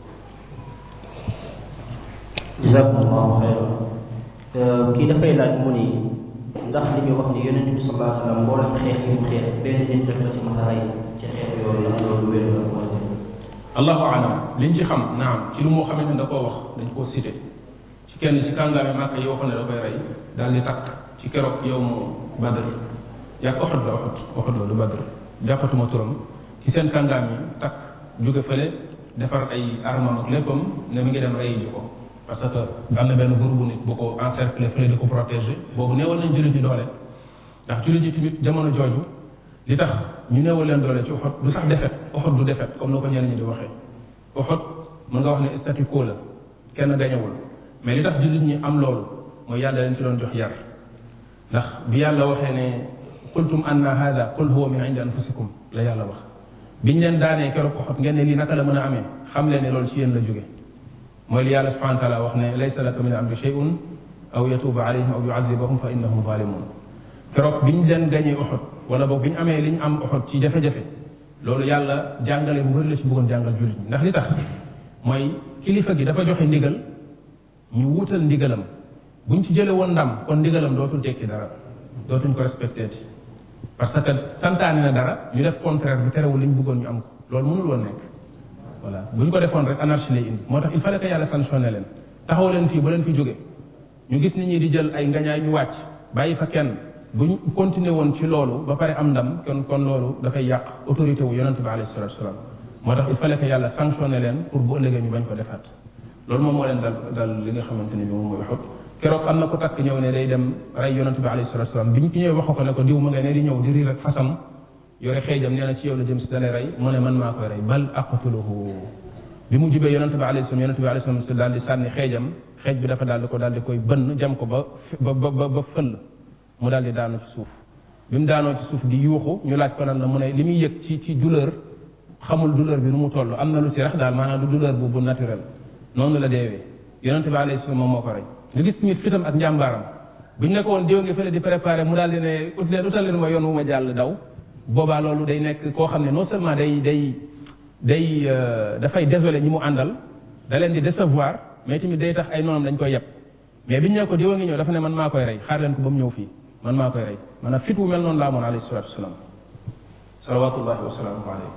jazakumullahu xayran kii dafay laaj mu ni ndax li ñu wax ni yonent bi sallallahu alayhi wa sallam mboolem xeex yi mu xeex benn nit rek la ci masa rey ci xeex yooyu la loolu wér la wala allahu alam liñ ci xam naam ci lu moo xamante ne da koo wax dañ koo cité ci kenn ci kàngaami màkk yoo xam ne da koy rey daal di takk ci keroog yow mu badr yàgg oxot la oxot oxot la du badr jàppatuma turam ci seen kàngaam yi takk jóge fële defar ay armam ak léppam ne mi ngi dem rey ji ko parce que am na benn groupe bu nit bu ko encercler fële di ko protéger boobu néewal nañ jullit ñi doole ndax jullit ñi tamit jamono jooju li tax ñu néewal leen doole ci oxot du sax defet oxot du defet comme na ko ñenn ñi di waxee oxot mën nga wax ne statu quo la kenn gañewul mais li tax jullit ñi am loolu mooy yàlla leen ci doon jox yar ndax bi yàlla waxee ne qultum anna hada qul huwa min indi anfusikum la yàlla wax biñ leen daanee keroog oxot ngeen ne lii naka la mën a amee xam leen ne loolu ci yéen la jóge mooy li yàlla subhanahu wa taala wax ne laysa laka min amri shay'un aw yatuuba alayhim aw yuadibahum fa innahum zalimun keroog biñ leen gañee oxot wala boog bi ñu amee li ñu am oxot ci jafe-jafe loolu yàlla jàngale bu bëri la ci bëggoon jàngal jullit ñi ndax li tax mooy kilifa gi dafa joxe ndigal ñu wutal ndigalam buñ ci jële woon ndam kon ndigalam dootul tekki dara dootuñ ko respecté ti parce que santaane na dara ñu def contraire bi terewul li ñu bëggoon ñu am ko loolu mënul woon nekk voilà bu ñu ko defoon rek anarchie lay indi moo tax il fallait que yàlla sanctionné leen taxaw leen fii ba leen fi jóge ñu gis nit ñi di jël ay ngañaay ñu wàcc bàyyi fa kenn bu ñu continuer woon ci loolu ba pare am ndam kon kon loolu dafay yàq autorité wu yonente bi alayhi salatu wasalaam moo tax il fallait que yàlla sanctionné leen pour bu ëllëgee ñu bañ ko defaat loolu moom moo leen dal dal li nga xamante ne bi moom mooy Uhud keroog am na ko takk ñëw ne day dem rey yonent bi alayhi salatu salaam bi ñu ñëwee wax ko ne ko diw ma nga ne di ñëw di riir ak fasam yore xeejam nee na ci yow la jëm si dalay rey mu ne man maa koy rey bal aqtuluhu bi mu jubee yonent bi alayhi salaam yonent bi alayhi salaam si daal di sànni xeejam xeej bi dafa daal di ko daal di koy bënn jam ko ba ba ba ba fëll mu daal di daanu ci suuf bi mu daanoo ci suuf di yuuxu ñu laaj ko nan la mu ne li muy yëg ci ci douleur xamul douleur bi nu mu toll am na lu ci rax daal maanaam du douleur bu bu naturel noonu la deewee yonent bi alayhi salaam moom moo ko rey nga gis tamit fitam ak njàmbaaram bu ñu ne ko woon diw ngi fële di préparé mu daal di ne ut leen utal leen ma yoon wu ma jàll daw boobaa loolu day nekk koo xam ne non seulement day day day dafay désolé ñi mu àndal da leen di décevoir mais tamit day tax ay noonam dañ koy yeb mais biñ ne ko diwa ngi ñëw dafa ne man maa koy rey xaar leen ko ba mu ñëw fii man maa koy rey maanaam fit wu mel noonu laa amoon alayhi salatu wasalaam salawatullahi wa salaamuhu alayhi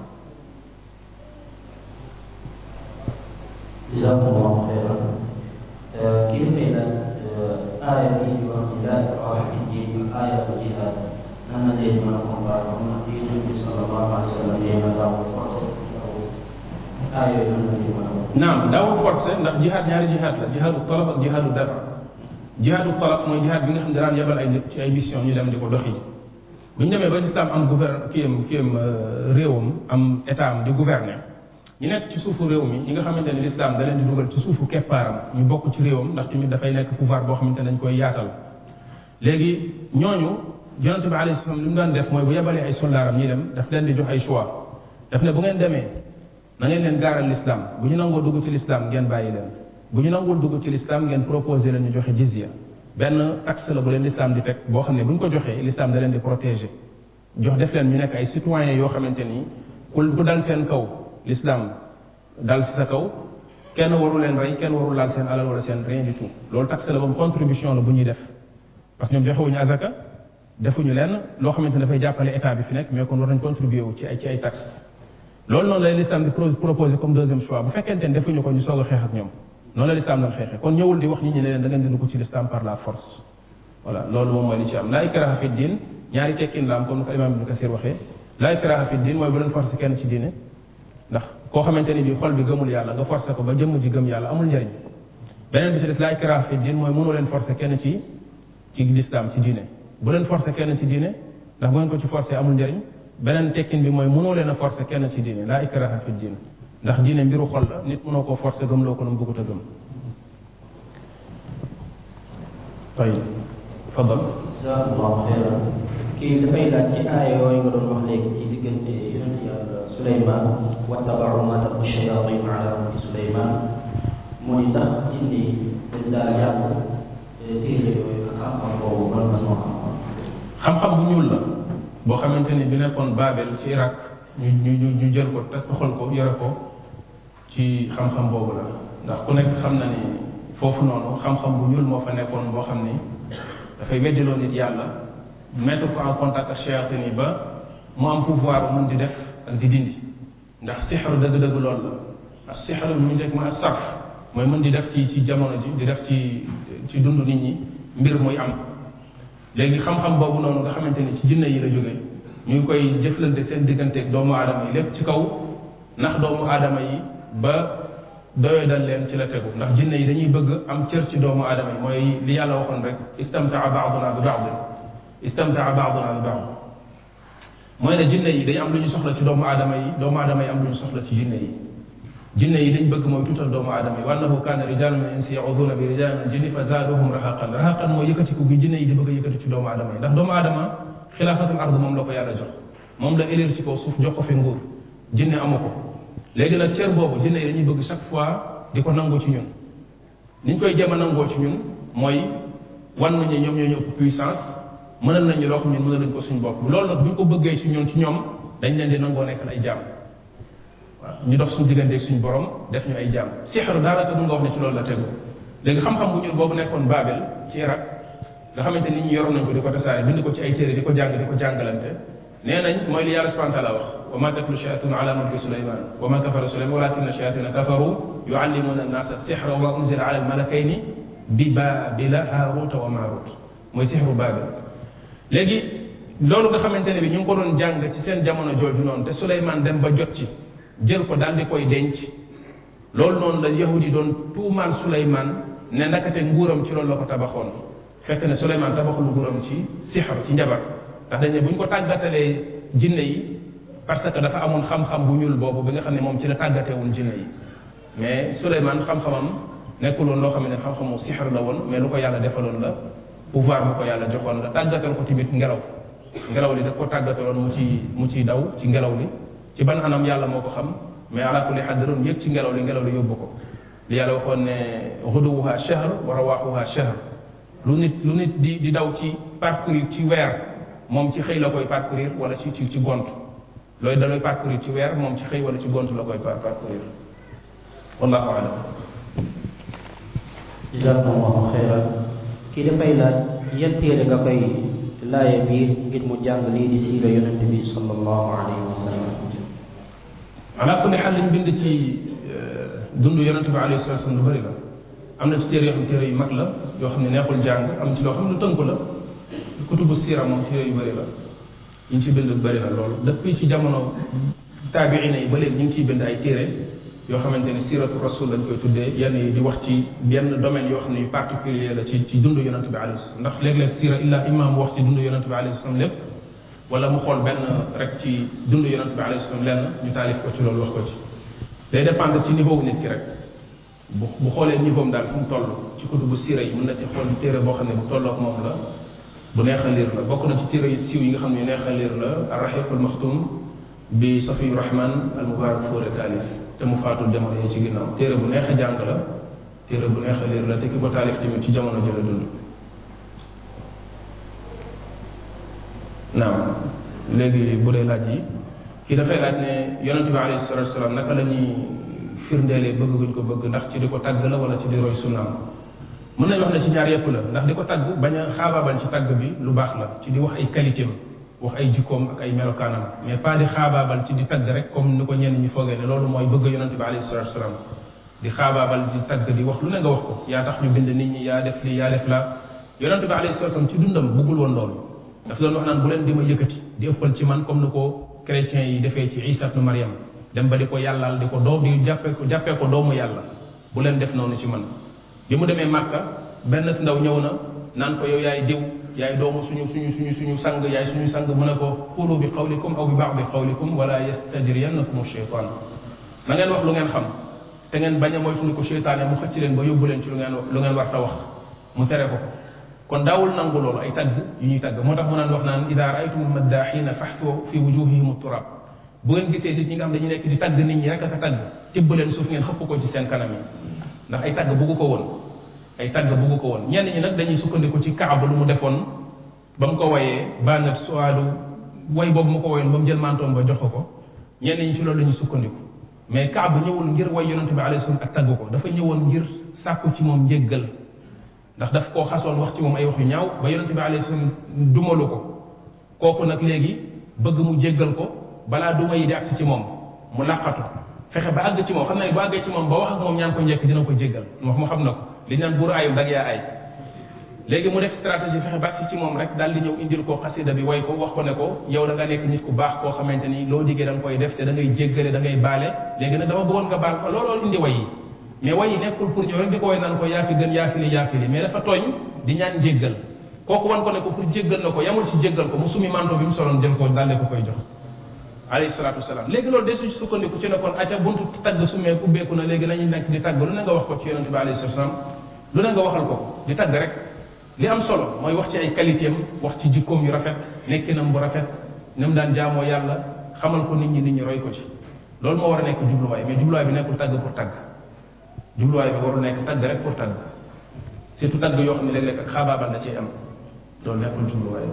jazakumullahu xayran kii dafay laaj aaya bii di wax ni laa ikraha fi diin ak aayatu jihaad nan la leen mën a comparé xam na di yonent bi sallallahu alayhi wa sallam nee na daawul forcé aaya yooyu nan la leen mën a naam daawul forcé ndax jihaad ñaari jihaad la jihaadu talab ak jihaadu dafa jihaadu talab mooy jihaad bi nga xam ne daan yebal ay nit ci ay mission ñu dem di ko doxi bu ñu demee ba lislaam am gouverne kiyam kiyam réewam am état am di gouverner ñu nekk ci suufu réew mi ñi nga xamante ne lislaam da leen di dugal ci suufu keppaaram ñu bokk ci réewam ndax tamit dafay nekk pouvoir boo xamante ne dañ koy yaatal léegi ñooñu yonente bi alayhi salaam li mu daan def mooy bu yebalee ay soldaaram ñi dem daf leen di jox ay choix daf ne bu ngeen demee na ngeen leen gaaral lislaam bu ñu nangoo dugg ci lislaam ngeen bàyyi leen bu ñu nangul dugg ci lislaam ngeen proposé leen ñu joxe jizya benn taxe la bu leen lislaam di teg boo xam ne bu ñu ko joxee lislaam da leen di protéger jox def leen ñu nekk ay citoyens yoo xamante ni ku ku dal seen kaw lislaam dal si sa kaw kenn waru leen rey kenn waru laal seen alal wala seen rien du tout loolu taxe la boobu contribution la bu ñuy def parce que ñoom joxewuñu azaka defuñu leen loo xamante ne dafay jàppale état bi fi nekk mais kon war nañ contribuer wu ci ay ci ay taxe loolu noonu la lislaam di proposé comme deuxième choix bu fekkente ne defuñu ko ñu soog a xeex ak ñoom noonu la lislaam doon xeexee kon ñëwul di wax nit ñi ne leen da ngeen di dugg ci lislaam par la force voilà loolu moom mooy li ci am laa ikraha fi diin ñaari tekkin la am comme ni ko imaam ibnu kasir waxee laa ikraha fi diin mooy bu leen forcé kenn ci diine ndax koo xamante ni bi xol bi gëmul yàlla nga forcé ko ba jëmm ji gëm yàlla amul njëriñ beneen bi ci des laa ikraha fi diin mooy mënu leen forcé kenn ci ci lislaam ci diine bu leen forcé kenn ci diine ndax bu ngeen ko ci forcé amul njëriñ beneen tekkin bi mooy mënoo leen a forcé kenn ci diine laa ikraha fi diin ndax diine mbiru xol la nit mënoo koo forcé gëmloo ko nu mu bëggut a gëm tayib fadal jazakumullahu xayran kii dafay laaj ci aaya yooyu nga doon wax léegi ci diggante yonent yàlla Suleymaan wattabau ma tatlu shayatin ala mulki Suleymaan mu ni ndax jinne dañ daal jàng téere yooyu ak xam-xam boobu ban façon xam-xam xam-xam bu ñuul la boo xamante ni bi nekkoon Babel ci Irak ñu ñu ñu jël ko te toxal ko yore ko ci xam-xam boobu la ndax ku nekk xam na ni foofu noonu xam-xam bu ñuul moo fa nekkoon boo xam ni dafay weddiloo nit yàlla mettre ko en contact ak shayatin yi ba mu am pouvoir mën di def ak di dindi ndax sixru dëgg-dëgg loolu la ak sixru ñu nekk mooy sarf mooy mën di def ci ci jamono ji di def ci ci dund nit ñi mbir muy am léegi xam-xam boobu noonu nga xamante ni ci jinne yi la jóge ñu ngi koy jëflante seen digganteeg doomu aadama yi lépp ci kaw ndax doomu aadama yi ba doyoo dal leen ci la tegu ndax jinne yi dañuy bëgg am cër ci doomu aadama yi mooy li yàlla waxoon rek istamtaa baaduna bi baadin istamtaa baaduna bi baad mooy ne jinne yi dañu am lu ñu soxla ci doomu aadama yi doomu aadama yi am lu ñu soxla ci jinne yi jinne yi dañ bëgg mooy tuutal doomu aadama yi wa annahu kaana rijaalun min insi yauduna bi rijaalin min jinni fa zaaduhum rahaqan rahaqan mooy yëkkatiku gi jinne yi di bëgg a yëkkati ci doomu aadama yi ndax doomu aadama xilaafatul ard moom la ko yàlla jox moom la élire ci kaw suuf jox ko fi nguur jinne amu ko léegi nag cër boobu jinne yi dañuy bëgg chaque fois di ko nangoo ci ñun ni ñu koy jéem a nangoo ci ñun mooy wan nañu ñoom ñoo ñu ëpp puissance mënal nañu loo xam ne mënal nañu ko suñu bopp loolu nag bu ñu ko bëggee ci ñun ci ñoom dañ leen di nangoo nekk ay jaam waaw ñu dox suñu digganteeg suñu borom def ñu ay jaam sixaru daanaka du nga wax ne ci loolu la tegu léegi xam-xam bu ñuul boobu nekkoon Babel ci Irak nga xamante nit ñi yoroon nañ ko di ko tasaare bind ko ci ay téere di ko jàng di ko jàngalante nee nañ mooy li yàlla subhanahu wa taala wax wa ma tatlu shayatun ala mulki suleyman wa ma kafara suleyman walakinna shayatina kafaru yuallimuna annasa sixra wa ma unzila ala almalakayni bi babila haaruta wa maarut mooy sixru Babel léegi loolu nga xamante ne bi ñu ngi ko doon jàng ci seen jamono jooju noonu te Suleymaan dem ba jot ci jël ko daal di koy denc loolu noonu la yahudi doon tuumaal Suleymaan ne ndakate nguuram ci loolu la ko tabaxoon fekk ne Suleymaan tabaxul nguuram ci sixar ci njabar ndax dañ ne bu ñu ko tàggatalee jinne yi parce que dafa amoon xam-xam bu ñuul boobu bi nga xam ne moom ci la tàggatewul jinne yi mais Suleymaan xam-xamam nekkul woon loo xam ne xam-xamu sixar la woon mais lu ko yàlla defaloon la pouvoir bu ko yàlla joxoon la tàggatal ko tamit ngelaw ngelaw li da ko tàggataloon mu ci mu ciy daw ci ngelaw li ci ban anam yàlla moo ko xam mais ala kulli xaal da doon yëg ci ngelaw li ngelaw li yóbbu ko li yàlla waxoon ne xuduwuha shahr wa rawaaxuha shahr lu nit lu nit di di daw ci parcourir ci weer moom ci xëy la koy parcourir wala ci ci ci gont looy da looy parcourir ci weer moom ci xëy wala ci gont la koy parcourir wallahu alam jazakumullahu xeyran kii dafay laaj yan téere nga koy laaye biir ngir mu jàng lii di siira yonent bi sallallahu alayhi wa sallam ala kulli xaal liñ bind ci dund yonent bi alayhi salatu wasallam lu bëri la am na ci téere yoo xam téere yu mag la yoo xam ne neexul jàng am ci loo xam ne lu tënku la kutubu siira moom téere yu bëri la ñu ngi ci bind bëri la loolu depuis ci jamono taabiina yi ba léegi ñu ngi ciy bind ay téere yoo xamante ni siratu rasul lañ koy tuddee yenn yi di wax ci yenn domaine yoo xam ne yu particulier la ci ci dund yonent bi alayhi salaam ndax léeg-léeg sira illa imam wax ci dund yonent bi alayhi salaam lépp wala mu xool benn rek ci dund yonent bi alayhi salaam lenn ñu taalif ko ci loolu wax ko ci day dépendre ci niveau nit ki rek bu bu xoolee niveau daal fu mu toll ci kutubu sira yi mën na ci xool téere boo xam ne bu tolloog moom la bu neex a liir la bokk na ci téere yu siiw yi nga xam ne neex a liir la arrahiqul maxtum bi safiyu rahman al mubarak fóore taalif te mu faatul jamono yi ci ginnaaw téere bu neex a jàng la téere bu neex a liir la te ki ko taalif tamit ci jamono jëla dund naam léegi bu dee laaj yi kii dafay laaj ne yonent bi alayhi salatu wasalaam naka la ñuy firndeelee bëgg guñ ko bëgg ndax ci di ko tàgg la wala ci di roy sunnaam mën nañ wax ne ci ñaar yëpp la ndax di ko tàgg bañ a xaabaabal ci tàgg bi lu baax la ci di wax ay qualité wax ay jikkoom ak ay melokaanam mais pas di xaabaabal ci di tagg rek comme ni ko ñenn ñi foogee ne loolu mooy bëgg yonente bi alayhi salatu wasalaam di xaabaabal di tagg di wax lu ne nga wax ko yaa tax ñu bind nit ñi yaa def lii yaa def la yonente bi alayhi salatu wasalaam ci dundam bëggul woon loolu daf doon wax naan bu leen di ma yëkkati di ëppal ci man comme ni ko chrétiens yi defee ci isa ibnu mariam dem ba di ko yàllaal di ko doom di jàppee ko jàppee ko doomu yàlla bu leen def noonu ci man bi mu demee màkka benn si ndaw ñëw na naan ko yow yaay diw yaay doomu suñu suñu suñu suñu sang yaay suñu sang mu ne ko qulu bi qawlikum aw bi ba'di qawlikum wala yastajriyannakum shaytan na ngeen wax lu ngeen xam te ngeen bañ a moytu ko seytaane mu xëcc leen ba yóbbu leen ci lu ngeen lu ngeen war ta wax mu tere ko kon daawul nangu loolu ay tagg yu ñuy tagg moo tax mu naan wax naan ida raaytum almaddaxina faxtu fi wujuhihim turab bu ngeen gisee nit ñi nga xam dañu nekk di tagg nit ñi rek ak a tagg tibb leen suuf ngeen xëpp ko ci seen kanam yi ndax ay tagg buggu ko woon ay tagg buggu ko woon ñenn ñi nag dañuy sukkandiku ci kaaba lu mu defoon ba mu ko wayee banat sualu way boobu mu ko wayoon ba mu jël mantoom ba jox ko ñenn ñi ci loolu la ñuy sukkandiku mais kaaba ñëwul ngir way yonente bi alayhi salaam ak tagg ko dafa ñëwoon ngir sàkku ci moom njéggal ndax daf koo xasoon wax ci moom ay wax yu ñaaw ba yonente bi alayhi salaam dumalu ko kooku nag léegi bëgg mu jéggal ko balaa duma yi di agsi ci moom mu làqatu fexe ba àgg ci moom xam na ne bu àggee ci moom ba wax ak moom ñaan ko njëkk dina ko jéggal wax mu xam na ko li ñu naan buur ayul dag yaa ay léegi mu def stratégie fexe ba agsi ci moom rek daal di ñëw indil ko xasida bi way ko wax ko ne ko yow da nga nekk nit ku baax koo xamante ni loo diggee da nga koy def te da ngay jéggale da ngay baale léegi nag dama bëggoon nga baal ko looloo indi way yi mais way yi nekkul pour ñëw rek di ko way naan ko yaa fi gën yaa fi li yaa fi li mais dafa tooñ di ñaan jéggal kooku wan ko ne ko pour jéggal na ko yamul ci jéggal ko mu sumi manto bi mu soloon jël ko daal di ko koy jox alayhi salaatu wasalaam léegi loolu de su sukkandiku ci ne kon acca buntu tagg sumee ubbeeku na léegi nañu nekk di tagg lu ne nga wax ko ci yonente bi alayhi salaatu wasalaam lu ne nga waxal ko di tagg rek li am solo mooy wax ci ay qualité am wax ci jikkoom yu rafet nekkinam bu rafet ni mu daan jaamoo yàlla xamal ko nit ñi nit ñi roy ko ci loolu moo war a nekk jubluwaay mais jubluwaay bi nekkul tagg pour tagg jubluwaay bi warul nekk tagg rek pour tagg surtout tagg yoo xam ne léeg-léeg ak xaabaabal da cee am loolu nekkul jubluwaay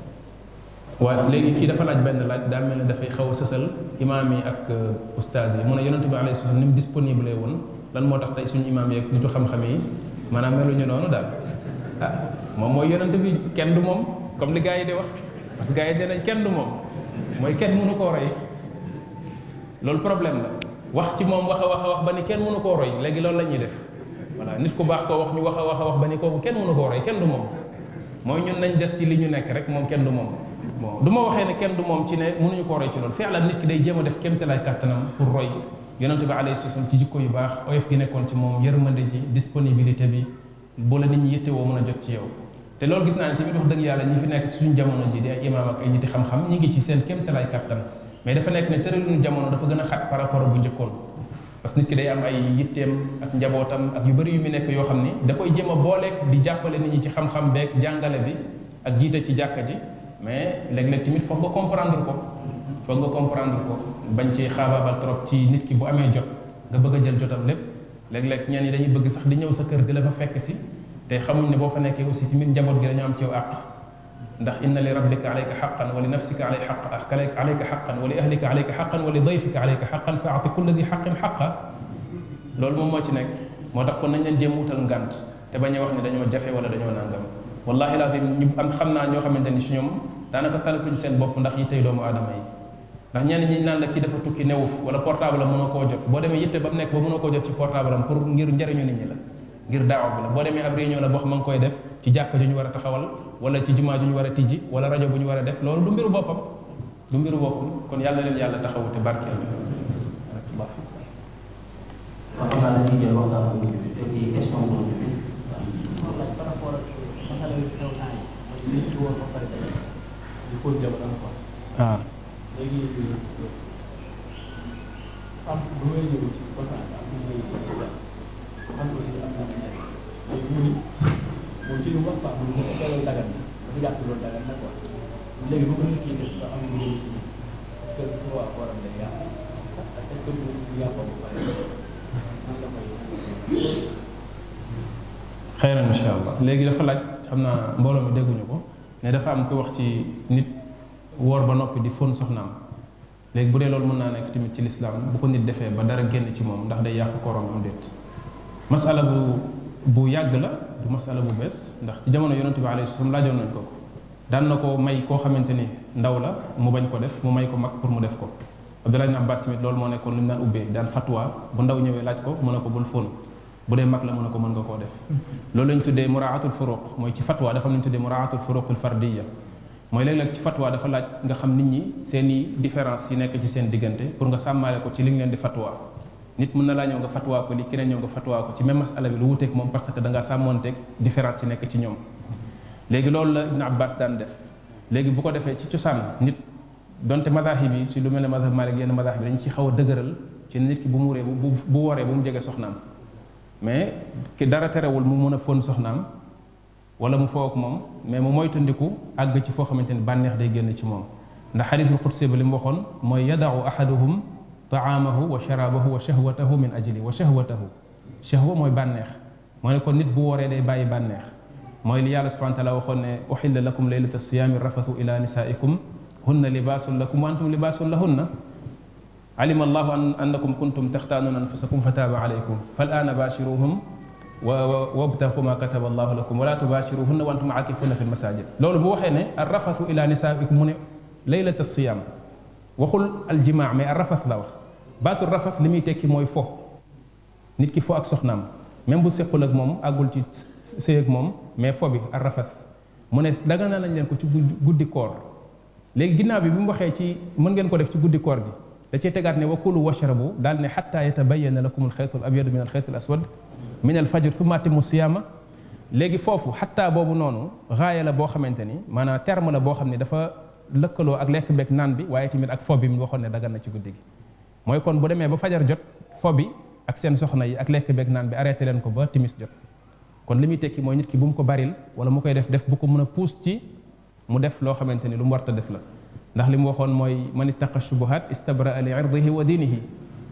waaye léegi kii dafa laaj benn laaj daa mel ne dafay xaw a sësal imaam yi ak ustaas yi mu ne yonente bi alayhi salaam ni mu disponible woon lan moo tax tey suñu imaam yi ak nitu xam-xam yi maanaam meluñu noonu daal ah moom mooy yonente bi kenn du moom comme li gars yi di wax parce que gars yi dinañ kenn du moom mooy kenn mënu koo roy loolu problème la wax ci moom wax a wax a wax ba ni kenn mënu koo roy léegi loolu la ñuy def voilà nit ku baax koo wax ñu wax a wax a wax ba ni kooku kenn mënu koo roy kenn du moom mooy ñun nañ des ci li ñu nekk rek moom kenn du moom bon du ma waxee ne kenn du moom ci ne mënuñu koo roy ci loolu fii la nit ki day jéem a def kéemtalaay kàttanam pour roy yonente bi alayhi salaam ci jikko yu baax oyof gi nekkoon ci moom yërmande ji disponibilité bi bu la nit ñi yittewoo mën a jot ci yow te loolu gis naa ne tamit wax dëgg yàlla ñi fi nekk suñu jamono ji di ay imaam ak ay niti xam-xam ñi ngi ci seen kéemtalaay kattan mais dafa nekk ne tëralinu jamono dafa gën a xat par rapport bu njëkkoon parce que nit ki day am ay yitteem ak njabootam ak yu bëri yu mu nekk yoo xam ni da koy jéem a booleeg di jàppale nit ñi ci xam-xam beeg jàngale bi ak jiite ci jàkka ji mais léeg-léeg tamit foog nga comprendre ko foog nga comprendre ko bañ ci xaabaabal trop ci nit ki bu amee jot nga bëgg a jël jotam lépp léeg-léeg ñenn ñi dañuy bëgg sax di ñëw sa kër di la fa fekk si te xamuñ ne boo fa nekkee aussi tamit njaboot gi dañoo am ci yow àq ndax inna li rabbika alayka xaqan wa li nafsika alayka xaq alayka xaqan wa li ahlika alayka xaqan wa li dayfika alayka xaqan fa ati kulla di xaqin xaqa loolu moom moo ci nekk moo tax kon nañ leen jéem wutal ngànt te bañ a wax ne dañoo jafe wala dañoo nangam wallahi lazim ñu am xam naa ñoo xamante ni si ñoom daanaka talatuñ seen bopp ndax yi tey doomu aadama yi ndax ñenn ñi naan la kii dafa tukki newu wala portable am mënoo koo jot boo demee yitte ba mu nekk ba mënoo koo jot ci portable am pour ngir njëriñu nit ñi la ngir daawa bi la boo demee ab réunion la boo xam ma ngi koy def ci jàkka ju ñu war a taxawal wala ci jumaa ju ñu war a tijji wala rajo bu ñu war a def loolu du mbiru boppam du mbiru boppam kon yàlla leen yàlla taxawu te barkeel waaw xam naa dañuy jël waxtaan bu mujj bi te ci question bu mujj bi par rapport ak masala yu xew temps yi mooy nit ki woon ba pare il faut jamono quoi waaw léegi am bu may ñëw ci kontaan am bu may am aussi am na nekk léegi mu ni moom ci lu wax quoi mu bu fekkee loolu dagan na dafa jàpp loolu dagan na quoi léegi bu ko nit ki def ba am lu si est-ce que su waa waram day yàq ak est-ce que bu yàqoo ba pare nan la koy xeyran incha allah léegi dafa laaj xam naa mbooloo mi dégguñu ko ne dafa am ko wax ci nit woor ba noppi di fóon soxnaam léegi bu dee loolu mën naa nekk tamit ci lislaam bu ko nit defee ba dara génn ci moom ndax day yàq kooram am déet masala bu bu yàgg la du masala bu bees ndax ci jamono yonente bi alayhi salaam laajoon nañ ko ko daan na ko may koo xamante ni ndaw la mu bañ ko def mu may ko mag pour mu def ko Abdullah ibn Abbas tamit loolu moo nekkoon lu ñu daan ubbee daan fatwa bu ndaw ñëwee laaj ko mu ne ko bul fóon bu dee mag la mu ne ko mën nga koo def loolu lañ tuddee muraatul furuq mooy ci fatwa dafa am lañ tuddee muraatul furuqul fardiya mooy léeg-léeg ci fatwa dafa laaj nga xam nit ñi seen i différence yi nekk ci seen diggante pour nga sàmmaale ko ci li nga leen di fatwa nit mën na laa ñëw nga fatwa ko li keneen ñëw nga fatwa ko ci même masala bi lu wuteeg moom parce que da ngaa sàmmoonteeg différence yi nekk ci ñoom léegi loolu la Ibn Abbas daan def léegi bu ko defee ci cosaan nit donte madahib yi ci lu mel ne madhab Malik yenn madahib dañu ci xaw a dëgëral ci nit ki bu muuree bu bu waree bu mu jege soxnaam mais ki dara terewul mu mën a fóon soxnaam wala mu foo ak moom mais mu moytandiku àgg ci foo xamante ni bànneex day génn ci moom ndax xadiisul qudsi ba li mu waxoon mooy yadau ahaduhum taamahu wa sharabahu wa shahwatahu min ajli wa shahwatahu shahwa mooy bànneex moo ne kon nit bu wooree day bàyyi bànneex mooy li yàlla subhana taala waxoon ne uxilla lakum leylata siyaami rafathu ila nisaikum hunna libaasun lakum wa antum libaasun lahunna alima allahu an annakum kuntum taxtaanuuna anfusakum fa taaba alaykum fal aana baashiruhum wa wabtaxu ma kataba allahu lakum wala tubaashiruhunna wa antum aakifuna fi lmasajid loolu bu waxee ne arrafathu ila nisaikum mu ne leylata siyaam waxul aljimaa mais arrafas la wax baatu rafas li muy tekki mooy fo nit ki fo ak soxnaam même bu sequl ak moom àggul ci sëy ak moom mais fo bi arrafas mu ne daga naa nañ leen ko ci guddi koor léegi ginnaaw bi bi mu waxee ci mën ngeen ko def ci guddi koor gi da cee tegaat ne wa kulu washrabu daal ne xatta yatabayana lakum alxaytu al abyadu min alxaytu al aswad min al fajr thumma atimu siyaama léegi foofu xatta boobu noonu raaya la boo xamante ni maanaam terme la boo xam ne dafa lëkkaloo ak lekk beeg naan bi waaye tamit ak fo bi mu waxoon ne dagan na ci guddi gi mooy kon bu demee ba fajar jot fo bi ak seen soxna yi ak lekk beeg naan bi arrêté leen ko ba timis jot kon li muy tekki mooy nit ki bu mu ko baril wala mu koy def def bu ko mën a puus ci mu def loo xamante ni lu mu warta def la ndax li mu waxoon mooy man ittaqa shubuhat istabraa li irdihi wa diinihi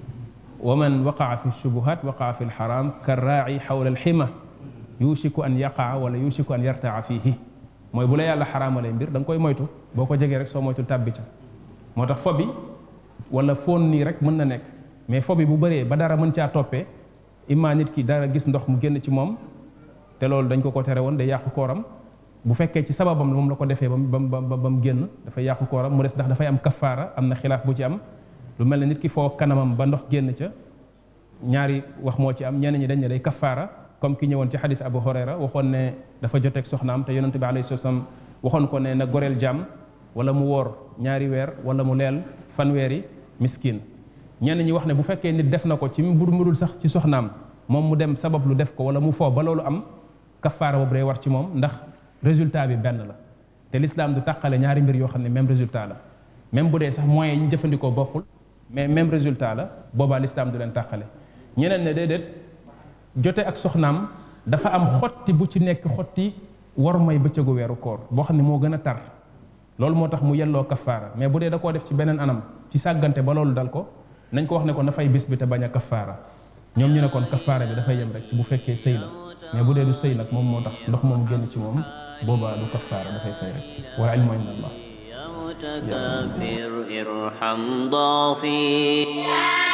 wa man waqaa fi shubuhat waqaa fi lxaram ka raaci xawla alxima yushiku an yaqaa wala yushiku an yartaa fiihi mooy bu la yàlla xaraamalee mbir da nga koy moytu boo ko jegee rek soo moytul tàbbi ca moo tax fo bi wala foon nii rek mën na nekk mais fo bi bu bëree ba dara mën caa toppee imma nit ki dara gis ndox mu génn ci moom te loolu dañ ko ko tere woon day yàqu kooram bu fekkee ci sababam moom la ko defee ba mu ba ba mu génn dafay yàqu kooram mu des ndax dafay am kafaara am na xilaaf bu ci am lu mel ne nit ki foo kanamam ba ndox génn ca ñaari wax moo ci am ñenn ñi dañ ne day kafaara comme ki ñëwoon ci xadis Abu Hurayra waxoon ne dafa joteeg soxnaam te yonente bi alayhi salaam waxoon ko ne na goreel jàmm wala mu woor ñaari weer wala mu leel fanweeri miskin ñenn ñi wax ne bu fekkee nit def na ko ci mbur murul sax ci soxnaam moom mu dem sabab lu def ko wala mu foo ba loolu am kafaara boobu day war ci moom ndax résultat bi benn la te l'islam du tàqale ñaari mbir yoo xam ne même résultat la même bu dee sax moyens yi ñu jëfandikoo bokkul mais même résultat la boobaa l'islam du leen tàqale ñeneen ne déedéet jote ak soxnaam dafa am xotti bu ci nekk xotti war may bëccëgu weeru koor boo xam ne moo gën a tar loolu moo tax mu yelloo kafaara mais bu dee da koo def ci beneen anam ci sàggante ba loolu dal ko nañ ko wax ne ko na fay bis bi te bañ a kafaara ñoom ñu ne kon kafaara bi dafay yem rek ci bu fekkee sëy la mais bu dee du sëy nag moom moo tax ndox moom génn ci moom boobaa du kafaara dafay fay rek wala ilmu inda allah يا متكبر ارحم ضعفي